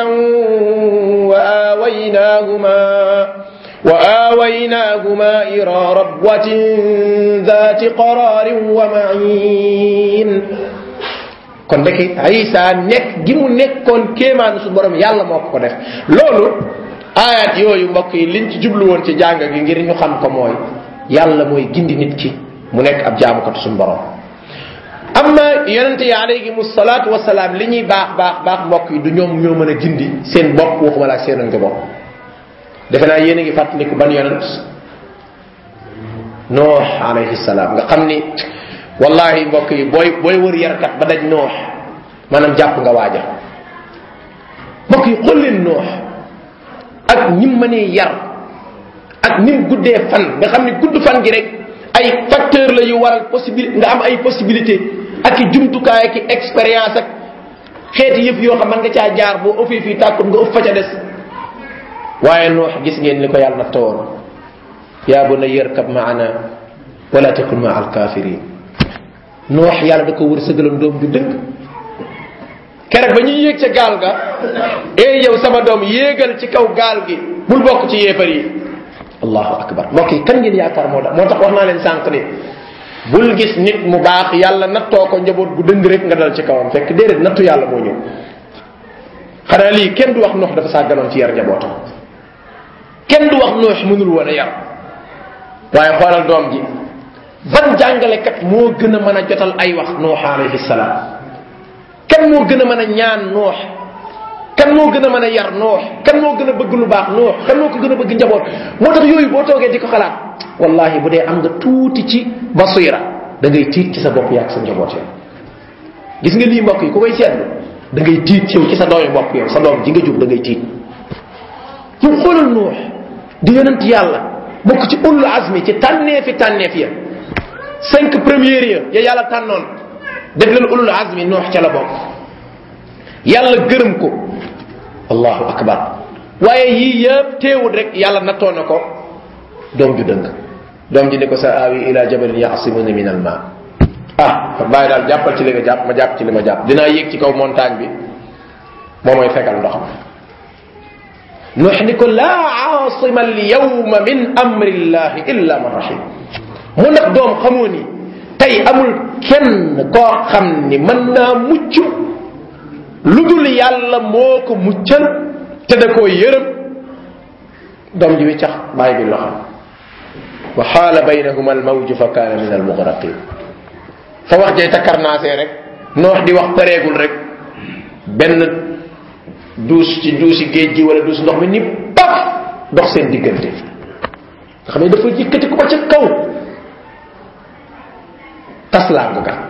وآويناهما وآويناهما إلى ربوة ذات قرار ومعين kon ndeke Isa nekk gi mu nekkoon kéemaanu su borom yàlla moo ko ko def loolu ayat yooyu mbokk yi liñ ci jublu woon ci jàng gi ngir ñu xam ko mooy yàlla mooy gindi nit ki mu nekk ab jaamukatu suñu borom amma yonente yi alayhimu salaatu wasalaam li ñuy baax baax baax mbokk yi du ñoom ñoo mën a gindi seen bopp waxuma la ak seen nga bopp defe naa yéen a ngi fàttaliku ban yonent noox alayhi salaam nga xam ni wallahi mbokk yi booy booy wër yarkat ba daj noox maanaam jàpp nga waaja mbokk yi xool leen noox ak ñim mënee yar ak nim guddee fan nga xam ni gudd fan gi rek ay facteur la yu waral possibilité nga am ay possibilité ak i jumtukaay ak i expérience ak xeeti yëpp yoo xam man nga caa jaar boo ëffee fii tàkkut nga ëpp fa ca des waaye noox gis ngeen ni ko yàlla nafta woon yaa bu na yërkab maana wala takun ma alkafirin noox yàlla da ko wër sëgalam doom ju dëgg keroog ba ñuy yéeg ca gaal ga ee yow sama doom yéegal ci kaw gaal gi bul bokk ci yéefar yi allahu akbar mbokk yi kan ngeen yaakaar moo tax moo tax wax naa leen sànq ni bul gis nit mu baax yàlla nattoo ko njaboot gu dëng rek nga dal ci kawam fekk déedéet nattu yàlla moo ñëw xanaa lii kenn du wax noox dafa sàgganoon ci yar njabootam kenn du wax noox mënul woon a yar waaye xoolal doom ji ban jàngalekat moo gën a mën a jotal ay wax noox alayhi salaam kan moo gën a mën a ñaan noox kan moo gën a mën a yar noox kan moo gën a bëgg lu baax noox kan moo ko gën a bëgg njaboot moo tax yooyu boo toogee di ko xalaat wallahi bu dee am nga tuuti ci basira da ngay tiit ci sa bopp yaag sa njaboot yow gis nga lii mbokk yi ku koy seetlu da ngay tiit yow ci sa doomi bopp yow sa doom ji nga jur da ngay tiit yow xoolal noox di yonent yàlla bokk ci ulul azmi ci tànneefi tànneef ya cinq premières ya ya yàlla tànnoon def leen ulul azmi noox ca la bokk yàlla gërëm ko allahu akbar waaye yii yëpp teewul rek yàlla nattoo na ko doom ju dëng doom ji ne ko sa aawi ila jabalin yasimuni min al ma ah bàyyi daal jàppal ci li nga jàpp ma jàpp ci li ma jàpp dinaa yéeg ci kaw montagne bi moo mooy fegal ndox mi nuux ni ko laa aasima al yawma min amri llahi illa man rahim mu nag doom xamoo ni tey amul kenn koo xam ni mën naa mucc lu dul yàlla moo ko muccal te da koo yërëm doom ji wiccax bàyyi bi loxo wa xaala baynahuma almawju fa kaana min almugraqin fa wax jay takkarnaasee rek noox di wax pareegul rek benn duus ci duusi géej gi wala duus ndox mi ni paf dox seen diggante nga xam ne dafa yëkkati ko ba ca kaw taslaangu ga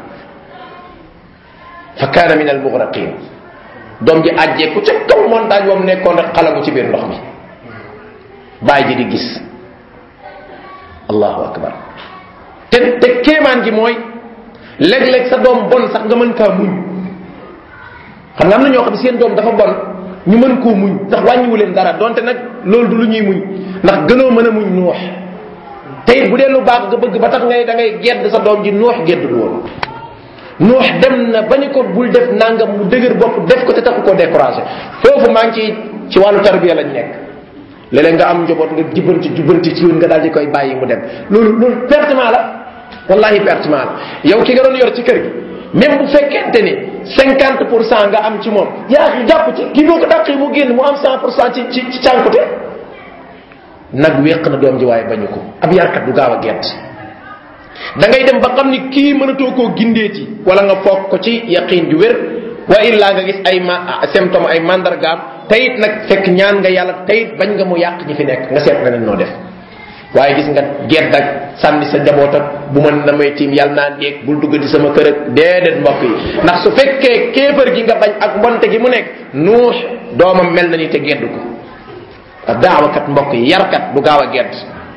fa kaana min almugraqin doom ji àjjee ku ca kaw montagne boobu nekkoon rek xalagu ci biir ndox mi bàyyi ji di gis allahu akbar te te kéemaan gi mooy léeg-léeg sa doom bon sax nga mën kaa muñ xam nga am na ñoo xam ne seen doom dafa bon ñu mën koo muñ ndax wàññiwu leen dara donte nag loolu du lu ñuy muñ ndax gënoo mën a muñ nuux te it bu dee lu baax nga bëgg ba tax ngay da ngay gedd sa doom ji nuux geddul woon nuux dem na ba ni ko bul def nangam mu dëgër bopp def ko te taxu koo découragé foofu maa ngi ci ci wàllu tarbiya lañ nekk léeg-léeg nga am njaboot nga jubbanti jubbanti ci yoon nga daal di koy bàyyi mu dem loolu loolu pertement la wallahi pertement la yow ki nga doon yor ci kër gi même bu fekkente ni cinquante pour cent nga am ci moom yaa ngi jàpp ci kii boo ko dàqee mu génn mu am cent pour cent ci ci ci cànkute nag wéq na doom ji waaye bañu ko ab yarkat du gaaw a gett da ngay dem ba xam ni kii mënatoo koo gindeeti wala nga foog ko ci yaqin ju wér wa illa nga gis ay ma symptôme ay mandargaam tayit nag fekk ñaan nga yàlla tayit bañ nga mu yàq ñi fi nekk nga seet nga ne noo def waaye gis nga gedd ak sànni sa njaboot ak bu ma na may tiim yàlla naa déeg bul dugg di sama kër ak déedéet mbokk yi ndax su fekkee kéefër gi nga bañ ak mbonte gi mu nekk nuux doomam mel na ni te gedd ko ak daawakat mbokk yi yarkat du gaaw a gedd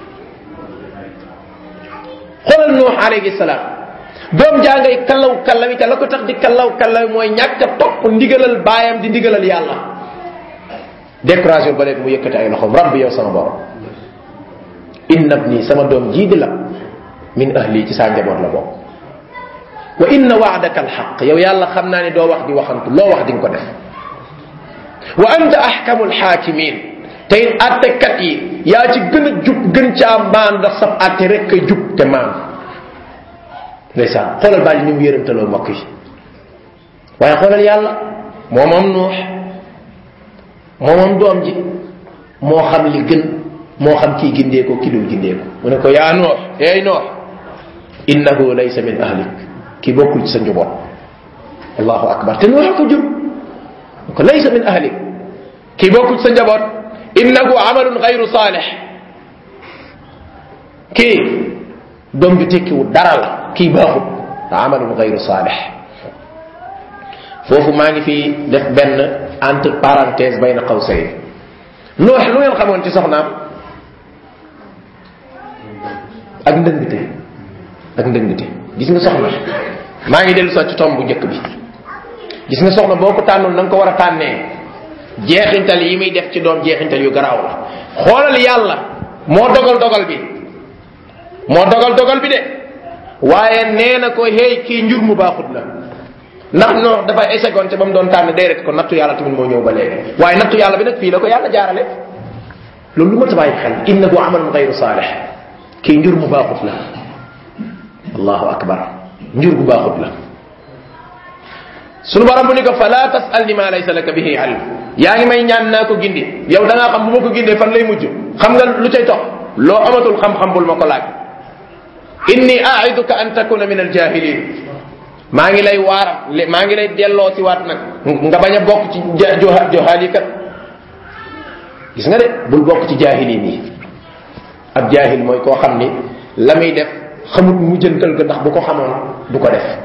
xoolal nuux alayhi salaam doom jaa ngay kallaw kallawi te la ko tax di kallaw kallawi mooy ñàkk a topp ndigalal baayam di ndigalal yàlla découragé ba léegi mu yëkkati ay loxoom rabbi yow sama borom inna bni sama doom jii di la min ahli ci saa njaboot la bokk wa inna waadaka alxaq yow yàlla xam naa ne doo wax di waxantu loo wax di nga ko def wa anta ahkamu alxaakimin te it attekat yi yaa ci gën a jub gën caa maan ndax sab atte rek kay jub te maan ndeysaan xoolal bàyyi ni mu yërëmtaloo mbokk yi waaye xoolal yàlla moo moom nuux moo moom doom ji moo xam li gën moo xam kii gindee ko ki dul gindee ko mu ne ko yaa noox eey noox innahu laysa min ahlik kii bokkul ci sa njaboot allahu akbar te noox ko jur ko laysa min ahlik kii bokkul ci sa njaboot innahu amalun gayru saalih kii doom ju tekkiwul dara la kii baaxut amalun gayru saalih foofu maa ngi fi def benn entre parenthèse bayna qawsayn noox lu ngeen xamoon ci soxnaam ak ndëngte ak ndëngte gis nga soxna maa ngi dellu sax ci tomb bu njëkk bi gis nga soxna boo ko tànnoon na nga ko war a tànnee jeexintal yi muy def ci doom jeexintal yu garaaw la xoolal yàlla moo dogal dogal bi moo dogal dogal bi de waaye nee na ko hey kii njur mu baaxut la ndax non dafa échegoon ca ba mu doon tànn déedéet ko nattu yàlla tamit moo ñëw ba léegi waaye nattu yàlla bi nag fii la ko yàlla jaarale loolu lu ma ta bàyyi xel innahu amalun gayru saalih kii njur mu baaxut la allahu akbar njur gu baaxut la sunu borom bu ni ko fala tasalni ma laysa laka bihi ilm yaa ngi may ñaan naa ko gindi yow da ngaa xam bu ma ko gindee fan lay mujj xam nga lu cay topp loo amatul xam-xam bul ma ko laaj inni aiduka an takuna min aljahilin maa ngi lay waaram maa ngi lay delloo si waat nag nga bañ a bokk ci johaali kat gis nga de bul bokk ci jaahilin yi ab jaahil mooy koo xam ni la muy def xamut mujjantal ga ndax bu ko xamoon du ko def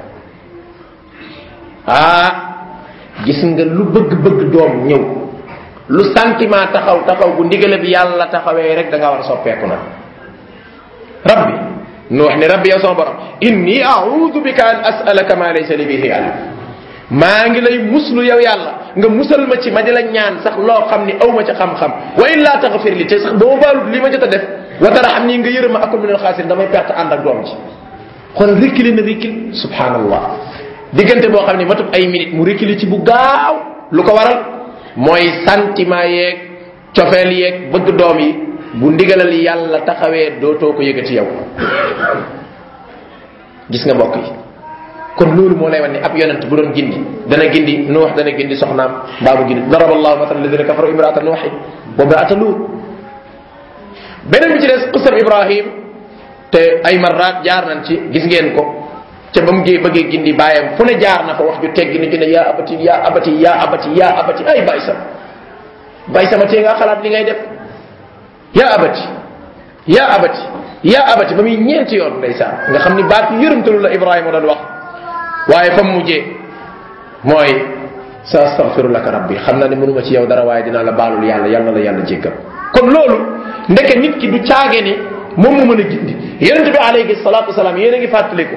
ah gis nga lu bëgg-bëgg doom ñëw lu sentiment taxaw taxaw bu ndigale bi yàlla taxawee rek da nga war a soppeeku nag rabbi nu wax ni rabbi yow sama borom inni audu bika an asalaka ma laysa li bihi ilm maa ngi lay muslu yow yàlla nga musal ma ci ma di la ñaan sax loo xam ni aw ma ca xam-xam wa illa taxfir li te sax boo baalut li ma jot a def wa tara xam nii nga yërëm ma akul min al xaasir damay perte ànd ak doom ji xool rikkili na rikkil subhanallah diggante boo xam ne matut ay minute mu rikkili ci bu gaaw lu ko waral mooy sentiment yeeg cofeel yeeg bëgg doom yi bu ndigalal yàlla taxawee dootoo ko yëgati yow gis nga mbokk yi kon loolu moo lay wan ni ab yonent bu doon gindi dana gindi nuux dana gindi soxnaam mbaa mu gindi daraba allahu mathalan ladina kafaru imraata nuuxin wa imraata luut beneen bi ci des qisam ibrahim te ay marraat jaar nañ ci gis ngeen ko ca ba mu gee bëggee gindi bàyyam fu ne jaar na fa wax ju teggi ni ju ne yaa abati yaa abati yaa abati yaa abati ay bàyyi sama bàyyi sama tee nga xalaat li ngay def yaa abati yaa abati yaa abati ba muy ñeenti yoon ndeysaan nga xam ni baat yërëmtalu la ibrahima doon wax waaye fa mu mujjee mooy sa astaghfiru laka rabbi xam naa ne mënuma ci yow dara waaye dinaa la baalul yàlla yàlla la yàlla jéggal kon loolu ndeke nit ki du caage ni moom mu mën a gindi yonente bi alayhi salatu wasalaam yéen a ngi fàttaliku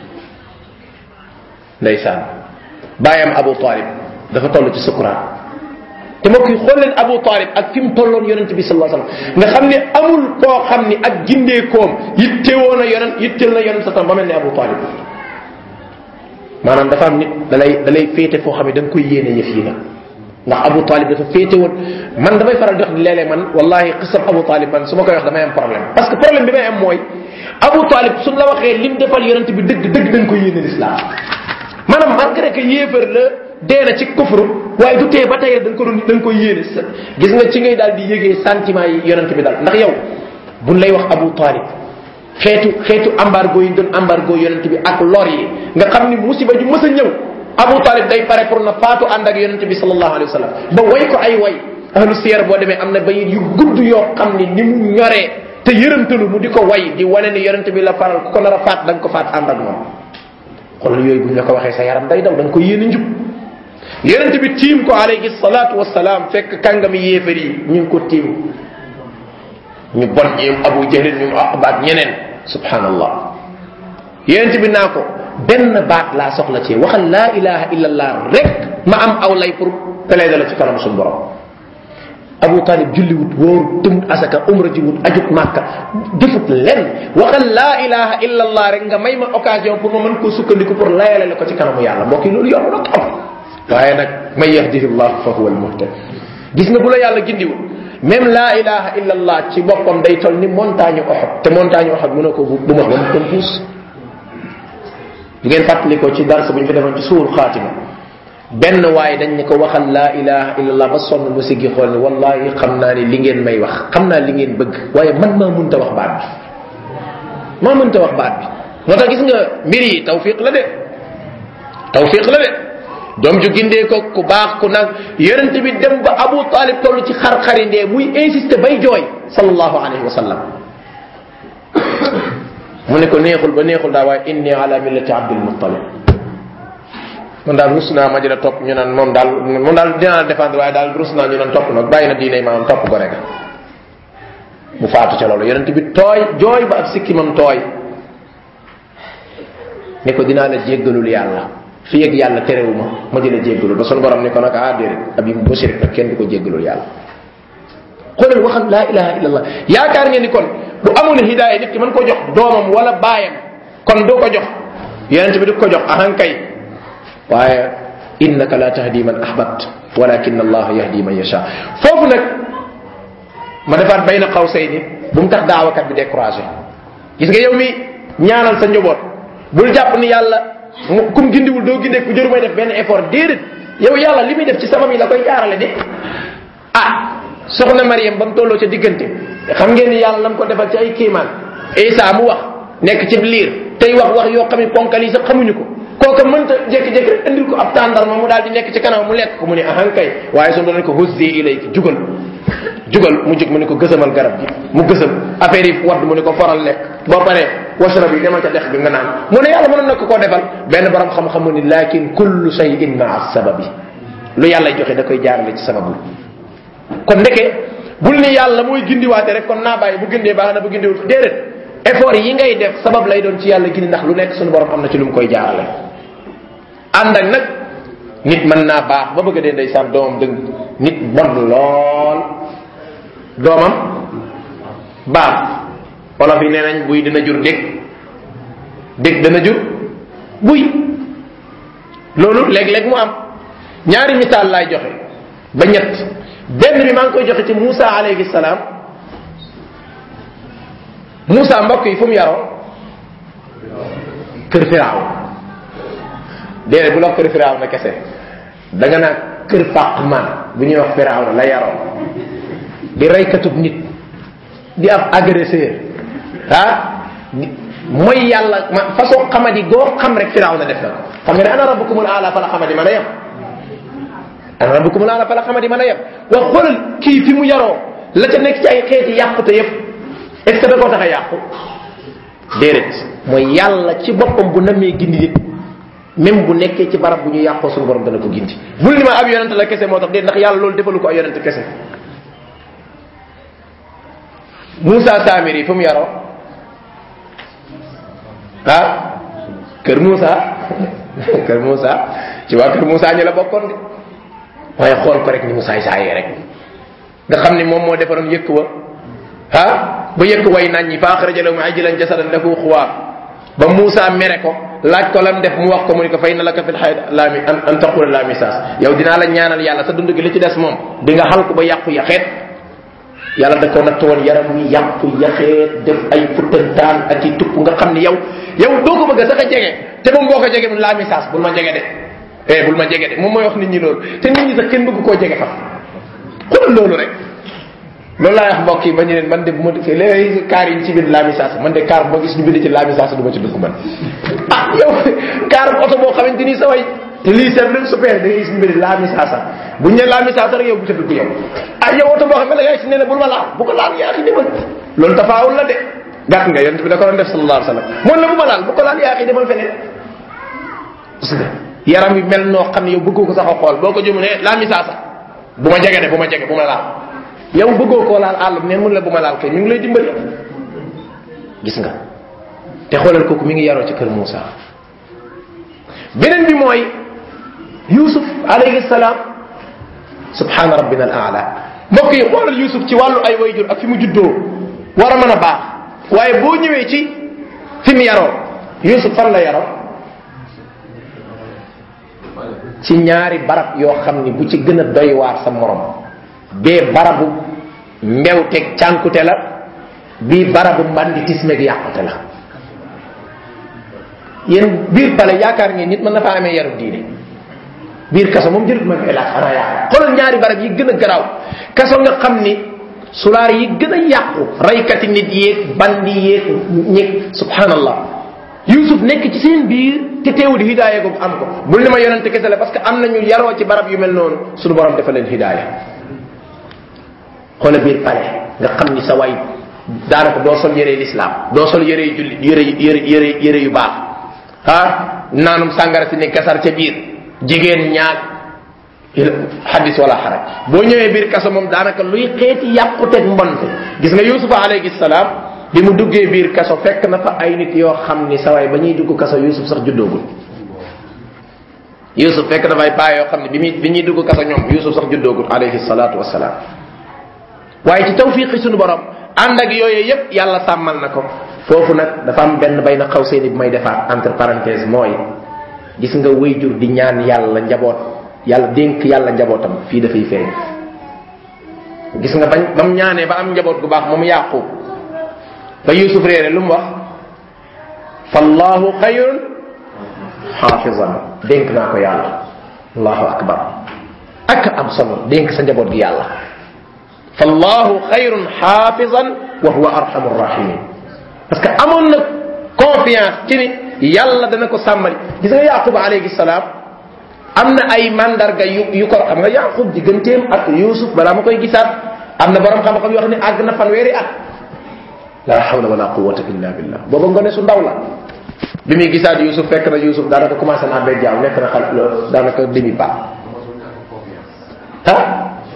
ndeysaan bàyyam abu talib dafa toll ci sukuraat te mbokk yi xool leen abu talib ak fi mu tolloon yonente bi sallallahu alayhi wasallam nga xam ne amul koo xam ni ak gindeekoom yittewoo na yonent yitteel na yonent sa tam ba mel ni abu talib maanaam dafa am nit da lay da lay féete foo xam ne da nga koy yéene yëf yi nag ndax abu talib dafa féete woon man damay faral di wax léeg-léeg man wallahi xisab abu talib man su ma koy wax damay am problème parce que problème bi may am mooy abu talib suñ la waxee lim defal yonent bi dëgg dëgg dañ koy yéene l'islam maanaam malgré que yéefar la dee na ci kufru waaye du tee ba tey da nga ko doon da nga koy yéene sa gis nga ci ngay daal di yëgee sentiment yi yonent bi daal ndax yow buñ lay wax abu talib xeetu xeetu embargo yi doon embargo yonent bi ak lor yi nga xam ni musiba ju mës a ñëw abu talib day pare pour na faatu ànd ak yonent bi sallallahu alayhi wa sallam ba way ko ay way ahlu siyar boo demee am na bayit yu gudd yoo xam ni ni mu ñoree te yërëmtalu mu di ko way di wane ni yonent bi la faral ku ko nar a faat da nga ko faat ànd ak moom xoolal yooyu bu ñu la ko waxee sa yaram day daw da nga ko yéene njub yonent bi tiim ko alayhi salatu wasalaam fekk kàngami yéefar yi ñu ngi ko tiim ñu bon ñoom abu jahlin ñoom aqbaat ñeneen subhanallah yonent bi naa ko benn baat laa soxla ci waxal laa ilaha illallah rek ma am aw lay pour plaider la ci kanam suñu borom abu talib julliwut wóor tëmut asaka umra ji wut ajut màkka defut len waxal laa ilaha illallah rek nga may ma occasion pour ma mën koo sukkandiku pour layale la ko ci kanamu yàlla mbokk yi loolu yomb na trop waaye nag may yahdihi llah fa huwa almuhtad gis nga bu la yàlla gindiwul même laa ilaha illallah ci boppam day toll ni montagne oxot te montagne oxot mënoo ko bu ma ba mu kon puus du ngeen fàttalikoo ci darsa bu ñu fi defoon ci suul xaatima benn waaye dañ ne ko waxal laa ilaha illallah ba sonn mu siggi xool ni wallahi xam naa ni li ngeen may wax xam naa li ngeen bëgg waaye man maa mënta wax baat bi maa mënta wax baat bi moo tax gis nga mbir yi tawfiq la de tawfiq la de doom ju gindee ko ku baax ku nag yonent bi dem ba abu talib toll ci xar-xari ndee muy insister bay jooy sallallahu alayhi wa sallam mu ne ko neexul ba neexul daa waaye inni ala millati abdul muttalib man daal rus naa ma di la topp ñu naan moom daal moom daal dinaa la défendre waaye daal rus naa ñu naan topp nag bàyyi na diine maanaam topp ko rek mu faatu ca loolu yonent bi tooy jooy ba ak sikkimam tooy ne ko dinaa la jéggalul yàlla fi yëg yàlla terewuma ma di la jéggalul ba sunu borom ne ko nag ah déedéet ab yi bu sirik nag kenn du ko jéggalul yàlla xoolal waxal laa ilaha illallah yaakaar ngeen ni kon bu amul hidaaya nit ki mën ko jox doomam wala baayam kon doo ko jox yonent bi du ko jox ahankay waaye innaka la tahdi man ahbabt walakin allah yahdi man yasha foofu nag ma defaat bayna qawsayni bu mu tax daawakat bi découragé gis nga yow mi ñaanal sa njaboot bul jàpp ni yàlla kum gindiwul doo gindee ku jëru may def benn effort déedéet yow yàlla li muy def ci sabab yi la koy jaarale de ah soxna Mariam ba mu tolloo ca diggante xam ngeen ni yàlla lam ko defal ci ay kiimaan Isa mu wax nekk ci liir tey wax wax yoo xam ne ponkal yi sax xamuñu ko kooka mënta jékki-jékki rek indil ko ab tàndarma mu daal di nekk ci kanam mu lekk ko mu ne ahan kay waaye su doon ko huzzi ilayki jugal jugal mu jóg mu ne ko gësamal garab gi mu gësam affaire yi wadd mu ne ko foral lekk boo paree washrab yi demal ca dex bi nga naan mu ne yàlla mënoon na ko koo defal benn borom xam-xam mu ni lakin kullu shay'in maa sababi lu yàlla joxe da koy jaarale ci sababu kon ndeke bul ni yàlla mooy gindiwaate rek kon naa bàyyi bu gindee baax na bu gindiwul déedéet effort yi ngay def sabab lay doon ci yàlla gindi ndax lu nekk suñu borom am na ci lu mu koy jaarale ànd ak nag nit mën naa baax ba bëgg a dee ndeysaan doomam dëng nit bon lool doomam baax wolof yi nee nañ buy dina jur dég dég dana jur buy loolu léeg-léeg mu am ñaari misaal laay joxe ba ñett benn bi maa ngi koy joxe ci Moussa alayhi salaam Moussa mbokk yi fu mu yaroo kër firaaw déedéet bu la kër firaaw na kese da nga naan kër fàqman bu ñuy wax firaaw na la yaroo di reykatub nit di ab agresseur ah mooy yàlla ma façon xamadi goo xam rek firaaw na def na ko xam nga ne ana rabbukumul aala fa la xamadi mën a yem ana rabbukumul aala fa la xamadi mën a yem wax xoolal kii fi mu yaroo la ca nekk ci ay xeeti yàqute yëpp est ce que da koo tax a yàqu déedéet mooy yàlla ci boppam bu namee gindi nit même bu nekkee ci barab bu ñu yàqoo suñu borom dana ko gindi bul ni ma ab yonent la kese moo tax déet ndax yàlla loolu defalu ko ay yonent kese Moussa Samiri fu mu yaroo ah kër Moussa kër Moussa ci waa kër Moussa ñu la bokkoon de waaye xool ko rek ni mu saay saayee rek nga xam ni moom moo defaroon yëkk wa ah ba yëkk way nañ ñi fa axraja lahum ajlan jasadan lahu xuwaar ba Moussa mere ko laaj ko lam def mu wax ko mu ni ko fay na la ka fil xayat laami an an taqula la misaas yow dinaa la ñaanal yàlla sa dund gi li ci des moom di nga xal ko ba yàqu yaxeet yàlla da ko natt woon yaram wi yàqu yaxeet def ay futtantaan ak i tupp nga xam ni yow yow doo ko bëgg sax a jege te moom boo ko jege la misaas bul ma jege de eh bul ma jege de moom mooy wax nit ñi loolu te nit ñi sax kenn bëgg koo jege fa xoolal loolu rek loolu laay wax mbokk yi ba ñu leen man de bu ma defee léegi kaar yi ci biir laami saasa man de kaar boo gis ñu bind ci laami saasa du ma ci dugg man ah yow kaar oto boo xamante ni sa way te lii seet leen super da ngay gis ñu bind laami saasa bu ñu ne laami saasa rek yow bu ca dugg yow ah yow oto boo xam ne da ngay si ne ne bul ma laal bu ko laal yaa xi demal loolu tafaawul la de gàtt nga yonent bi da ko doon def sallallahu alayhi wa sallam moom la bu ma laal bu ko laal yaa xi demal feneen gis nga yaram bi mel noo xam ne yow bëggoo ko sax a xool boo ko jëmu ne laami saasa bu ma jege de bu ma jege bu ma laal yow bëggoo koo laal àll bi ne mun la bu ma laal kay mi ngi lay dimbali gis nga te xoolal kooku mi ngi yaroo ci kër Moussa beneen bi mooy Yusuf alayhi salaam subhana rabbina al aala mbokk yi xoolal Yusuf ci wàllu ay wayjur ak fi mu juddoo war a mën a baax waaye boo ñëwee ci fi mu yaroo Yusuf fan la yaroo ci ñaari barab yoo xam ni bu ci gën a doy waar sa morom bee barabu mbewteg cànkute la bii barabu mbanditisme gi yàqute la yéen biir pale yaakaar ngeen nit mën na faa amee yaru diine biir kaso moom jërut ma koy laaj xanaa yaakaar xoolal ñaari barab yi gën a garaaw kaso nga xam ni sulaar yi gën a yàqu raykati nit yéeg bandi yéeg ñeeg subhanallah yusuf nekk ci seen biir te teewul hidaaya googu am ko bul ni ma yonente kese la parce que am nañu yaroo ci barab yu mel noonu suñu borom dafa leen hidaaya xoola biir pale nga xam ni sa way daanaka doo sol yére l'islam doo sol yére yu julli yére yére yére yére yu baax ah naanum sàngara si ne kasar ca biir jigéen ñaag xadis wala xaraj boo ñëwee biir kaso moom daanaka luy xeeti yàquteg mbonte gis nga yusufa alayhi salaam bi mu duggee biir kaso fekk na fa ay nit yoo xam ni sa way ba ñuy dugg kaso yusuf sax juddoogul yusuf fekk na fa ay paa yoo xam ne bi muy bi ñuy dugg kaso ñoom yusuf sax juddoogul alayhi salaatu wasalaam waaye ci tawfiqi suñu borom ànd ak yooyu yépp yàlla sàmmal na ko foofu nag dafa am benn bay na xaw seeni bu may defaat entre parenthèse mooy gis nga wayjur di ñaan yàlla njaboot yàlla dénk yàlla njabootam fii dafay feeñ gis nga bañ ba mu ñaanee ba am njaboot gu baax moom yàqu ba yusuf réere lu mu wax fallahu xayrun xaafizan dénk naa ko yàlla allahu akbar ak am solo dénk sa njaboot gi yàlla fallahu xayrun xaafizan wa huwa arhamu rahimin parce que amoon na confiance ci ni yàlla dana ko sàmmali gis nga yaqub alayhi salaam am na ay mandarga yu yu ko xam nga yaqub digganteem ak yusuf balaa ma koy gisaat am na borom xam-xam yoo xam ne àgg na fanweeri at la hawla wala quwwata illa billah booba ngone su ndaw la bi muy gisaat yusuf fekk na yusuf daanaka commencé naa bee jaaw nekk na xal daanaka demi pas ah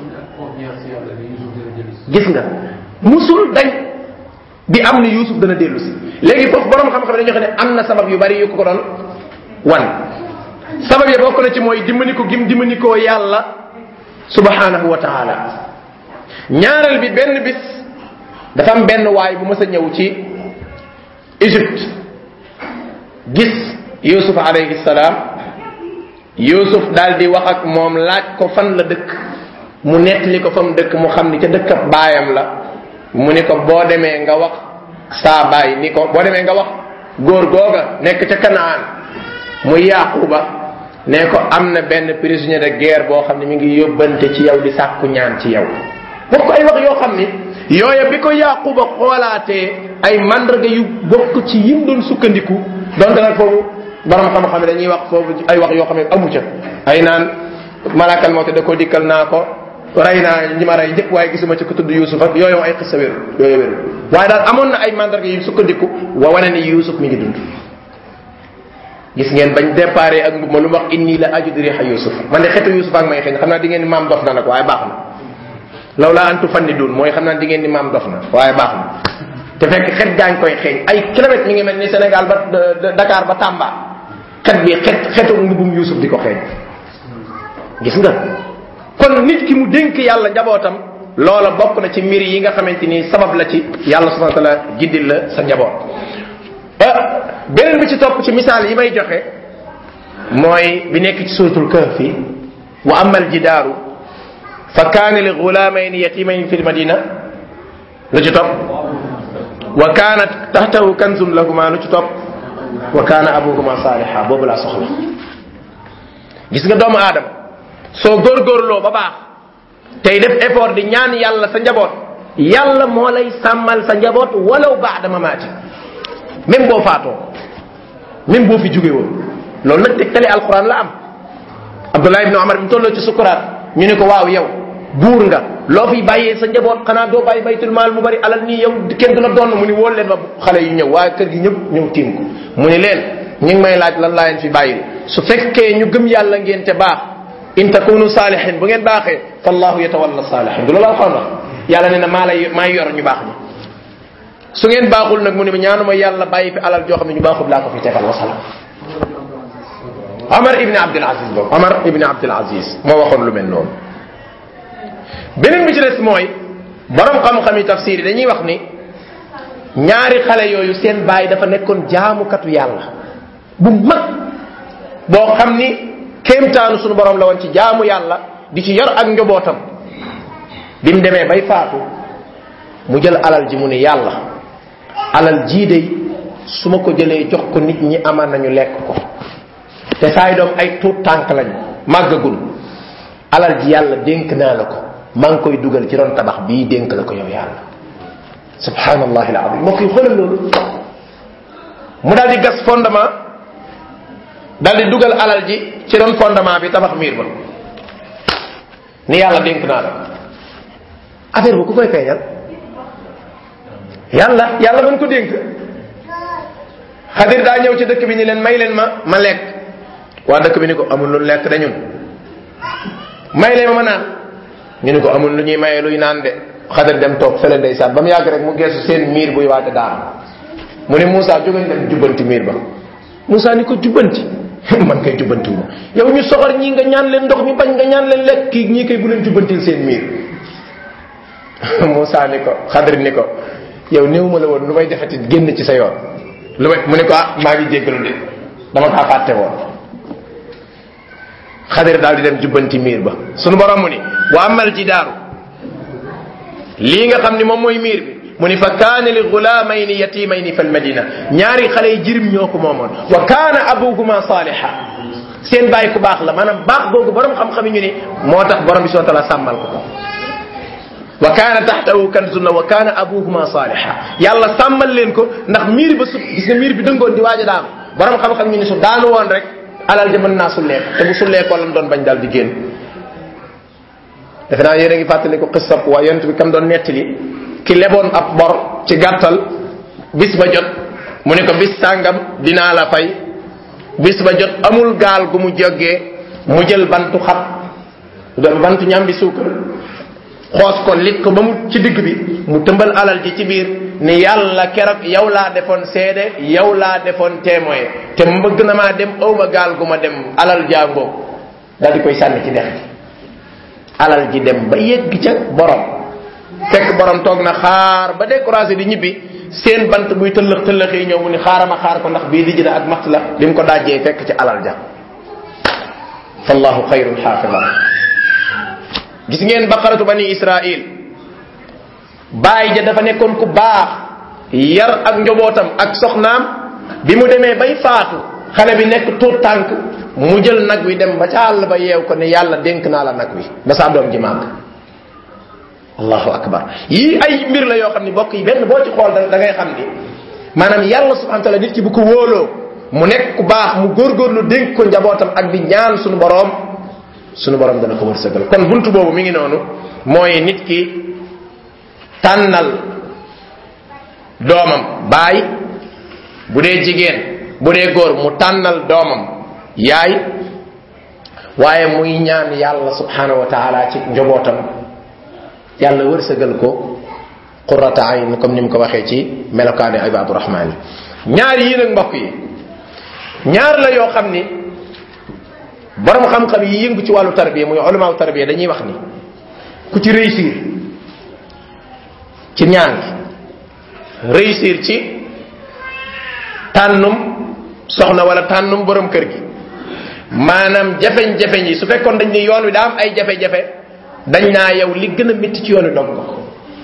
gis nga musul dañ di am ni yusuf dana dellu si léegi foofu borom xam-xam dañoo xam ne am na sabab yu bari yu ko ko doon wan sabab yi bokk na ci mooy dimbali ko gim dimbali koo yàlla subhanahu wa taala ñaareel bi benn bis dafa am benn waay bu mës a ñëw ci Égypte gis yusuf alayhi salaam yusuf daal di wax ak moom laaj ko fan la dëkk mu nettali ko fa mu dëkk mu xam ni ca dëkkab baayam la mu ni ko boo demee nga wax saa baay ni ko boo demee nga wax góor googa nekk ca kanaan muy yaquba ne ko am na benn prisonnier de guerre boo xam ne mi ngi yóbbante ci yow di sàkku ñaan ci yow bokk ay wax yoo xam ni yooya bi ko yaquba xoolaatee ay mandarga yu bokk ci yim doon sukkandiku donte nag foofu borom xam-xam dañuy wax foofu ay wax yoo xam ne amu ca ay naan malakal moo te da ko dikkal naa ko rey naa ñi ma rey ñëpp waaye gisuma ci ko tudd yusuf ak yooyu ay xissa wéru yooyu wéru waaye daal amoon na ay mandarga yu sukkandiku wa wane ni yusuf mi ngi dund gis ngeen bañ déparé ak ma lu mu wax inni la ajudu riha yusuf man de xetu yusuf ak may xëy xam naa di ngeen ni maam dof na nag waaye baax na law laa antu fanni dun mooy xam naa di ngeen ni maam dof na waaye baax na te fekk xet gaa ngi koy xeeñ ay kilomètres mi ngi mel ni Sénégal ba Dakar ba Tamba xet bi xet xetu mbubum yusuf di ko xeeñ gis nga kon nit ki mu dénk yàlla njabootam loola bokk na ci mbir yi nga xamante ni sabab la ci yàlla subhanahu wa taala giddil la sa njaboot beneen bi ci topp ci misaal yi may joxe mooy bi nekk ci suratul kahfi wa amma aljidaaru fa kaana li gulaamayni yatimayni fi lmadina lu ci topp wa kaanat taxtahu kanzun lahuma lu ci topp wa kaana abuhuma saaliha boobu laa soxla gis nga doomu aadama soo góorgóorloo ba baax tey def effort di ñaan yàlla sa njaboot yàlla moo lay sàmmal sa njaboot walaw baada mamaati même boo faatoo même boo fi jóge woon loolu nag tegtali alquran la am abdullah ibn omar bi mu tolloo ci sukuraat ñu ne ko waaw yow buur nga loo fi bàyyee sa njaboot xanaa doo bàyyi baytul maal mu bari alal nii yow kenn du la doon mu ni wóol leen ma xale yu ñëw waaye kër gi ñëpp ñëw tiim ko mu ni leen ñu ngi may laaj lan laa leen fi bàyyil su fekkee ñu gëm yàlla ngeen te baax in takunu saalihin bu ngeen baaxee fallahu yatawalla saalihin du loolu alquran wax yàlla ne na maa lay maay yor ñu baax ñi su ngeen baaxul nag mu ne ñaanuma yàlla bàyyi fi alal joo xam ne ñu baaxul laa ko fi tegal wasalaam Omar ibn Abdul Aziz boobu Omar ibn Abdul Aziz moo waxoon lu mel noonu beneen bi ci des mooy borom xam-xam yi tafsir yi dañuy wax ni ñaari xale yooyu seen baay dafa nekkoon jaamukatu yàlla bu mag boo xam ni kéemtaanu sunu borom la woon ci jaamu yàlla di ci yor ak njobootam bi mu demee bay faatu mu jël alal ji mu ne yàlla alal jii de su ma ko jëlee jox ko nit ñi aman nañu lekk ko te saay doom ay tuut tànk lañu màggagul alal ji yàlla dénk naa la ko maa ngi koy dugal ci ron tabax bii dénk la ko yow yàlla subhanallah alazim moo koy xoolal loolu mu daal di gas fondement daal di dugal alal ji ci ron fondement bi tabax miir ba ni yàlla dénk naa la ko affaire bu ku koy feeñal yàlla yàlla mën ko dénk xadir daa ñëw ci dëkk bi ni leen may leen ma ma lekk waa dëkk bi ni ko amul lu lekk de ñun may leen ma ma naan ñu ni ko amul lu ñuy maye luy naan de xadir dem toog fële ndeysaan ba mu yàgg rek mu geesu seen miir buy waate daan mu ne Moussa jógañ dem jubbanti miir ba Moussa ni ko jubbanti man kay jubbantiwu ma yow ñu soxor ñii nga ñaan leen ndox mi bañ nga ñaan leen lekk kii ñii kay bu leen jubbantil seen miir Moussa ni ko xadir ni ko yow néew ma la woon lu may defati génn ci sa yoon lu may mu ne ko ah maa ngi jéggalu de dama kaa fàtte woon xadir daal di dem jubbanti miir ba sunu borom mu ni wa amal jidaaru lii nga xam ni moom mooy miir bi mu ni fa kaana li gulaamayni yatimayni fi lmadina ñaari xale yi jirim ñoo ko moomoon wa kaana abuhuma saaliha seen bàyyi ku baax la maanaam baax googu borom xam-xam yi ñu ni moo tax borom bi subhanahu wa taala sàmmal ko ko wa kaana taxtahu kanzun wa kaana abuhuma saaliha yàlla sàmmal leen ko ndax miir ba su gis nga miir bi dëngoon di waaj a daanu borom xam-xam ñu ne su daanu woon rek alal ja mën naa sullee te bu sullee ko lam doon bañ daal di génn defe naa yéen a ngi fàttali ko xissab waa yonent bi kam doon nettali ki leboon ab bor ci gàttal bis ba jot mu ne ko bis sàngam dinaa la fay bis ba jot amul gaal gu mu jógee mu jël bantu xat bantu ñambi suukar xoos ko lit ko ba mu ci digg bi mu tëmbal alal ji ci biir ni yàlla keroog yow laa defoon seede yow laa defoon témoin te mbëgg na maa dem awma gaal gu ma dem alal jàngoo daal di koy sànni ci dex gi alal ji dem ba yegg ca borom fekk borom toog na xaar ba découragé di ñibbi seen bant buy tëllëx tëllëx yi ñëw mu ni xaarama xaar ko ndax bii di jëna ak matt la bi mu ko dajjee fekk ci alal ja fallahu xayrun xaafida gis ngeen baqaratu bani israil baay ja dafa nekkoon ku baax yar ak njobootam ak soxnaam bi mu demee bay faatu xale bi nekk tuut tànk mu jël nag wi dem ba ca àll ba yeew ko ne yàlla dénk naa la nag wi ba saa doom ji màgg allahu akbar yii ay mbir la yoo xam ni bokk yi benn boo ci xool da ngay xam ni maanaam yàlla subhanahu wa taala nit ki bu ko wóoloo mu nekk ku baax mu góorgóorlu dénk ko njabootam ak di ñaan suñu boroom suñu boroom dana ko wërsëgal kon buntu boobu mi ngi noonu mooy nit ki tànnal doomam baay bu dee jigéen bu dee góor mu tànnal doomam yaay waaye muy ñaan yàlla subhanahu wa taala ci njobootam yàlla wërsëgal ko qurrata ayn comme ni mu ko waxee ci melokaani ibadu rahmaan yi ñaar yii nag mbokk yi ñaar la yoo xam ni borom xam-xam yi yëngu ci wàllu tarbiya muy ulamaaw tarbiya dañuy wax ni ku ci réussir ci ñaan gi réussir ci tànnum soxna wala tànnum borom kër gi maanaam jafeñ-jafeñ yi su fekkoon dañ ni yoon wi daa am ay jafe-jafe dañ naa yow li gën a métti ci yoon wi dog nga ko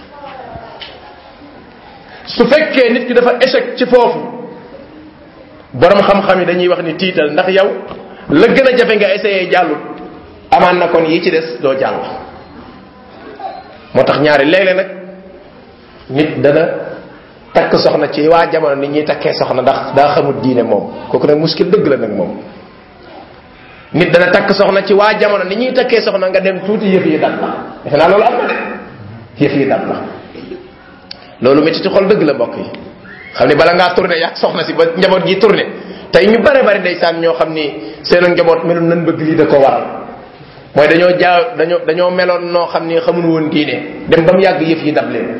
su fekkee nit ki dafa échec ci foofu borom xam-xam yi dañuy wax ni tiital ndax yow la gën a jafe nga essayé jàllut amaan na kon yi ci des doo jàll moo tax ñaari léeg-léeg nag nit dana takk soxna ci waa jamono nit ñuy takkee soxna ndax daa xamul diine moom kooku nag muskil dëgg la nag moom nit dana takk soxna ci waa jamono ni ñuy takkee soxna nga dem tuuti yëf yi dal la defe naa loolu am na de yëf yi dal la loolu métti ci xol dëgg la mbokk yi xam ni bala ngaa tourné yaa soxna si ba njaboot gi tourné tey ñu bare bari ndeysaan ñoo xam ni seen njaboot melul nan bëgg lii da ko waral mooy dañoo jaa dañoo dañoo meloon noo xam ni xamul woon diine dem ba mu yàgg yëf yi dab leen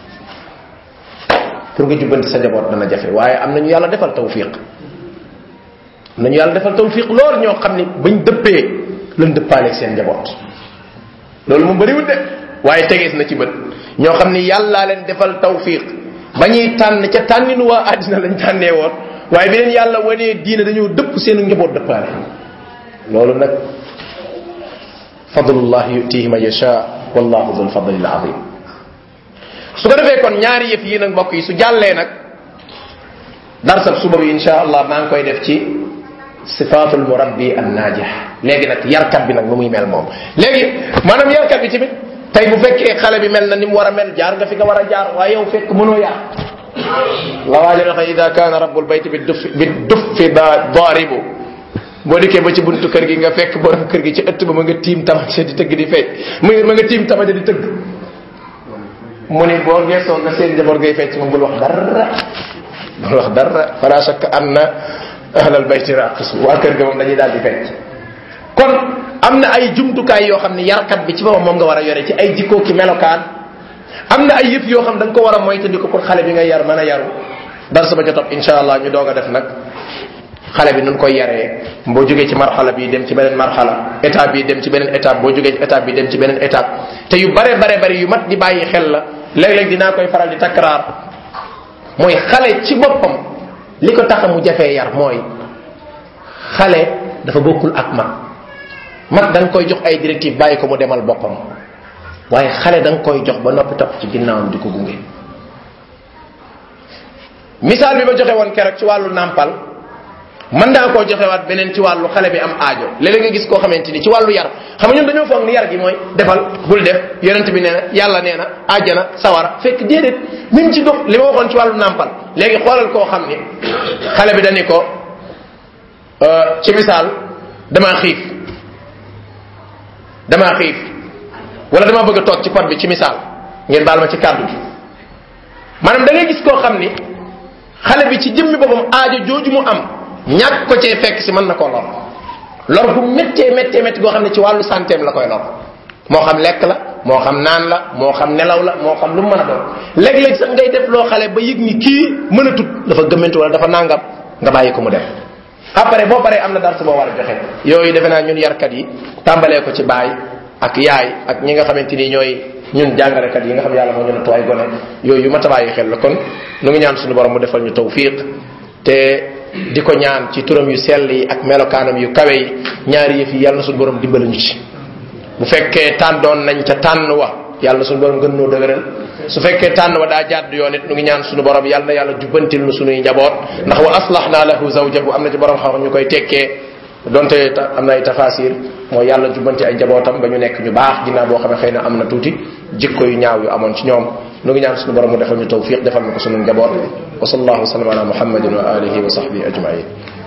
pour nga jubbanti sa njaboot dana jafe waaye am nañu yàlla defal tawfiq am nañu yàlla defal tawfiq lool ñoo xam ni bañ dëppee lan dëppaaleeg seen njaboot loolu mu bëriwul de waaye tegees na ci bët ñoo xam ni yàllaa leen defal tawfiq ba ñuy tànn ca tànninu waa àddina lañ tànnee woon waaye bi leen yàlla wanee diine dañoo dëpp seen njaboot dëppaale loolu nag fadlullah yutihi man yasha wallahu dul fadli al azim su ko defee kon ñaari yëf yi nag mbokk yi su jàllee nag darsab suba bi insha allah maa ngi koy def ci sifatul murabbi an najih léegi nag yarkat bi nag nu muy mel moom léegi maanaam yarkat bi tamit tey bu fekkee xale bi mel na ni mu war a mel jaar nga fi nga war a jaar waaye yow fekk mënoo yar la waajo waxe ida kaana rabbul bayt bi duf bi duf fi da daaribu boo dikkee ba ci buntu kër gi nga fekk borom kër gi ci ëtt ba ma nga tiim tamate di tëgg di fecc mu ma nga tiim tamate di tëgg mu ni boo geesoo nga seen njaboot ngay fecc moom bul wax dara bul wax dara fala shakka anna ahlal bayti raqisu waa kër ga moom dañuy daal di fecc kon am na ay jumtukaay yoo xam ne yarkat bi ci boppam moom nga war a yore ci ay jikkoo ki melokaan am na ay yëf yoo xam da nga ko war a moytandiku pour xale bi nga yar mën a yaru dar sa ba ca topp insha allah ñu doog a def nag xale bi nun koy yaree boo jógee ci marxala bi dem ci beneen marxala étape bi dem ci beneen étape boo jógee ci étape bi dem ci beneen étape te yu bare bare bare yu mat di bàyyi xel la léeg-léeg dinaa koy faral di takkaraar mooy xale ci boppam li ko tax mu jafee yar mooy xale dafa bokkul ak mag mag da nga koy jox ay directive bàyyi ko mu demal boppam waaye xale da nga koy jox ba noppi topp ci ginnaawam di ko gunge misaal bi ma joxe woon keroog ci wàllu nàmpal mën naa koo joxewaat beneen ci wàllu xale bi am aajo léeg-léeg nga gis koo xamante ni ci wàllu yar xam nga ñun dañoo foog ni yar gi mooy defal bul def yonent bi nee na yàlla nee na àjjana sawara fekk déedéet même ci dox li ma waxoon ci wàllu nàmpal léegi xoolal koo xam ni xale bi dañu ko ci misaal damaa xiif damaa xiif wala damaa bëgg a toog ci pot bi ci misaal ngeen baal ma ci kàddu gi maanaam da ngay gis koo xam ni xale bi ci jëmmi boppam aajo jooju mu am ñàkk ko cee fekk si mën na koo lor lor bu méttee méttee métti goo xam ne ci wàllu santeem la koy lor moo xam lekk la moo xam naan la moo xam nelaw la moo xam lu mu mën a doon léeg-léeg sax ngay def loo xale ba yëg ni kii mën a tut dafa gëmmantu wala dafa nangam nga bàyyi ko mu def après boo paree am na dara su boo war a joxe yooyu defe naa ñun yarkat yi tàmbalee ko ci baay ak yaay ak ñi nga xamante ni ñooy ñun jàngalekat yi nga xam yàlla moo ñu nattu ay gone yooyu yu mat a bàyyi xel la kon nu ngi ñaan suñu borom mu defal ñu tawfiq te di ko ñaan ci turam yu sell yi ak melokaanam yu kawe yi ñaari yëf yi yàlla na suñu borom dimbali ñu ci bu fekkee tàndoon nañ ca tànn wa yàlla na suñu borom gën noo dëgëral su fekkee tànn wa daa jàdd yoon it nu ngi ñaan suñu borom yàlla na yàlla jubbantil nu suñuy njaboot ndax wa aslahna lahu zawjahu am na ci borom xam ñu koy tekkee donte am na ay tafasir mooy yàlla jubbanti ay njabootam ba ñu nekk ñu baax ginnaaw boo xam ne xëy na am na tuuti jikko yu ñaaw yu amoon ci ñoom nu ngi ñaan suñu borom mu defal ñu tawfiq defal na ko suñu njaboot wa sallallahu wa sallam ala muhammadin wa alihi wa sahbihi ajmain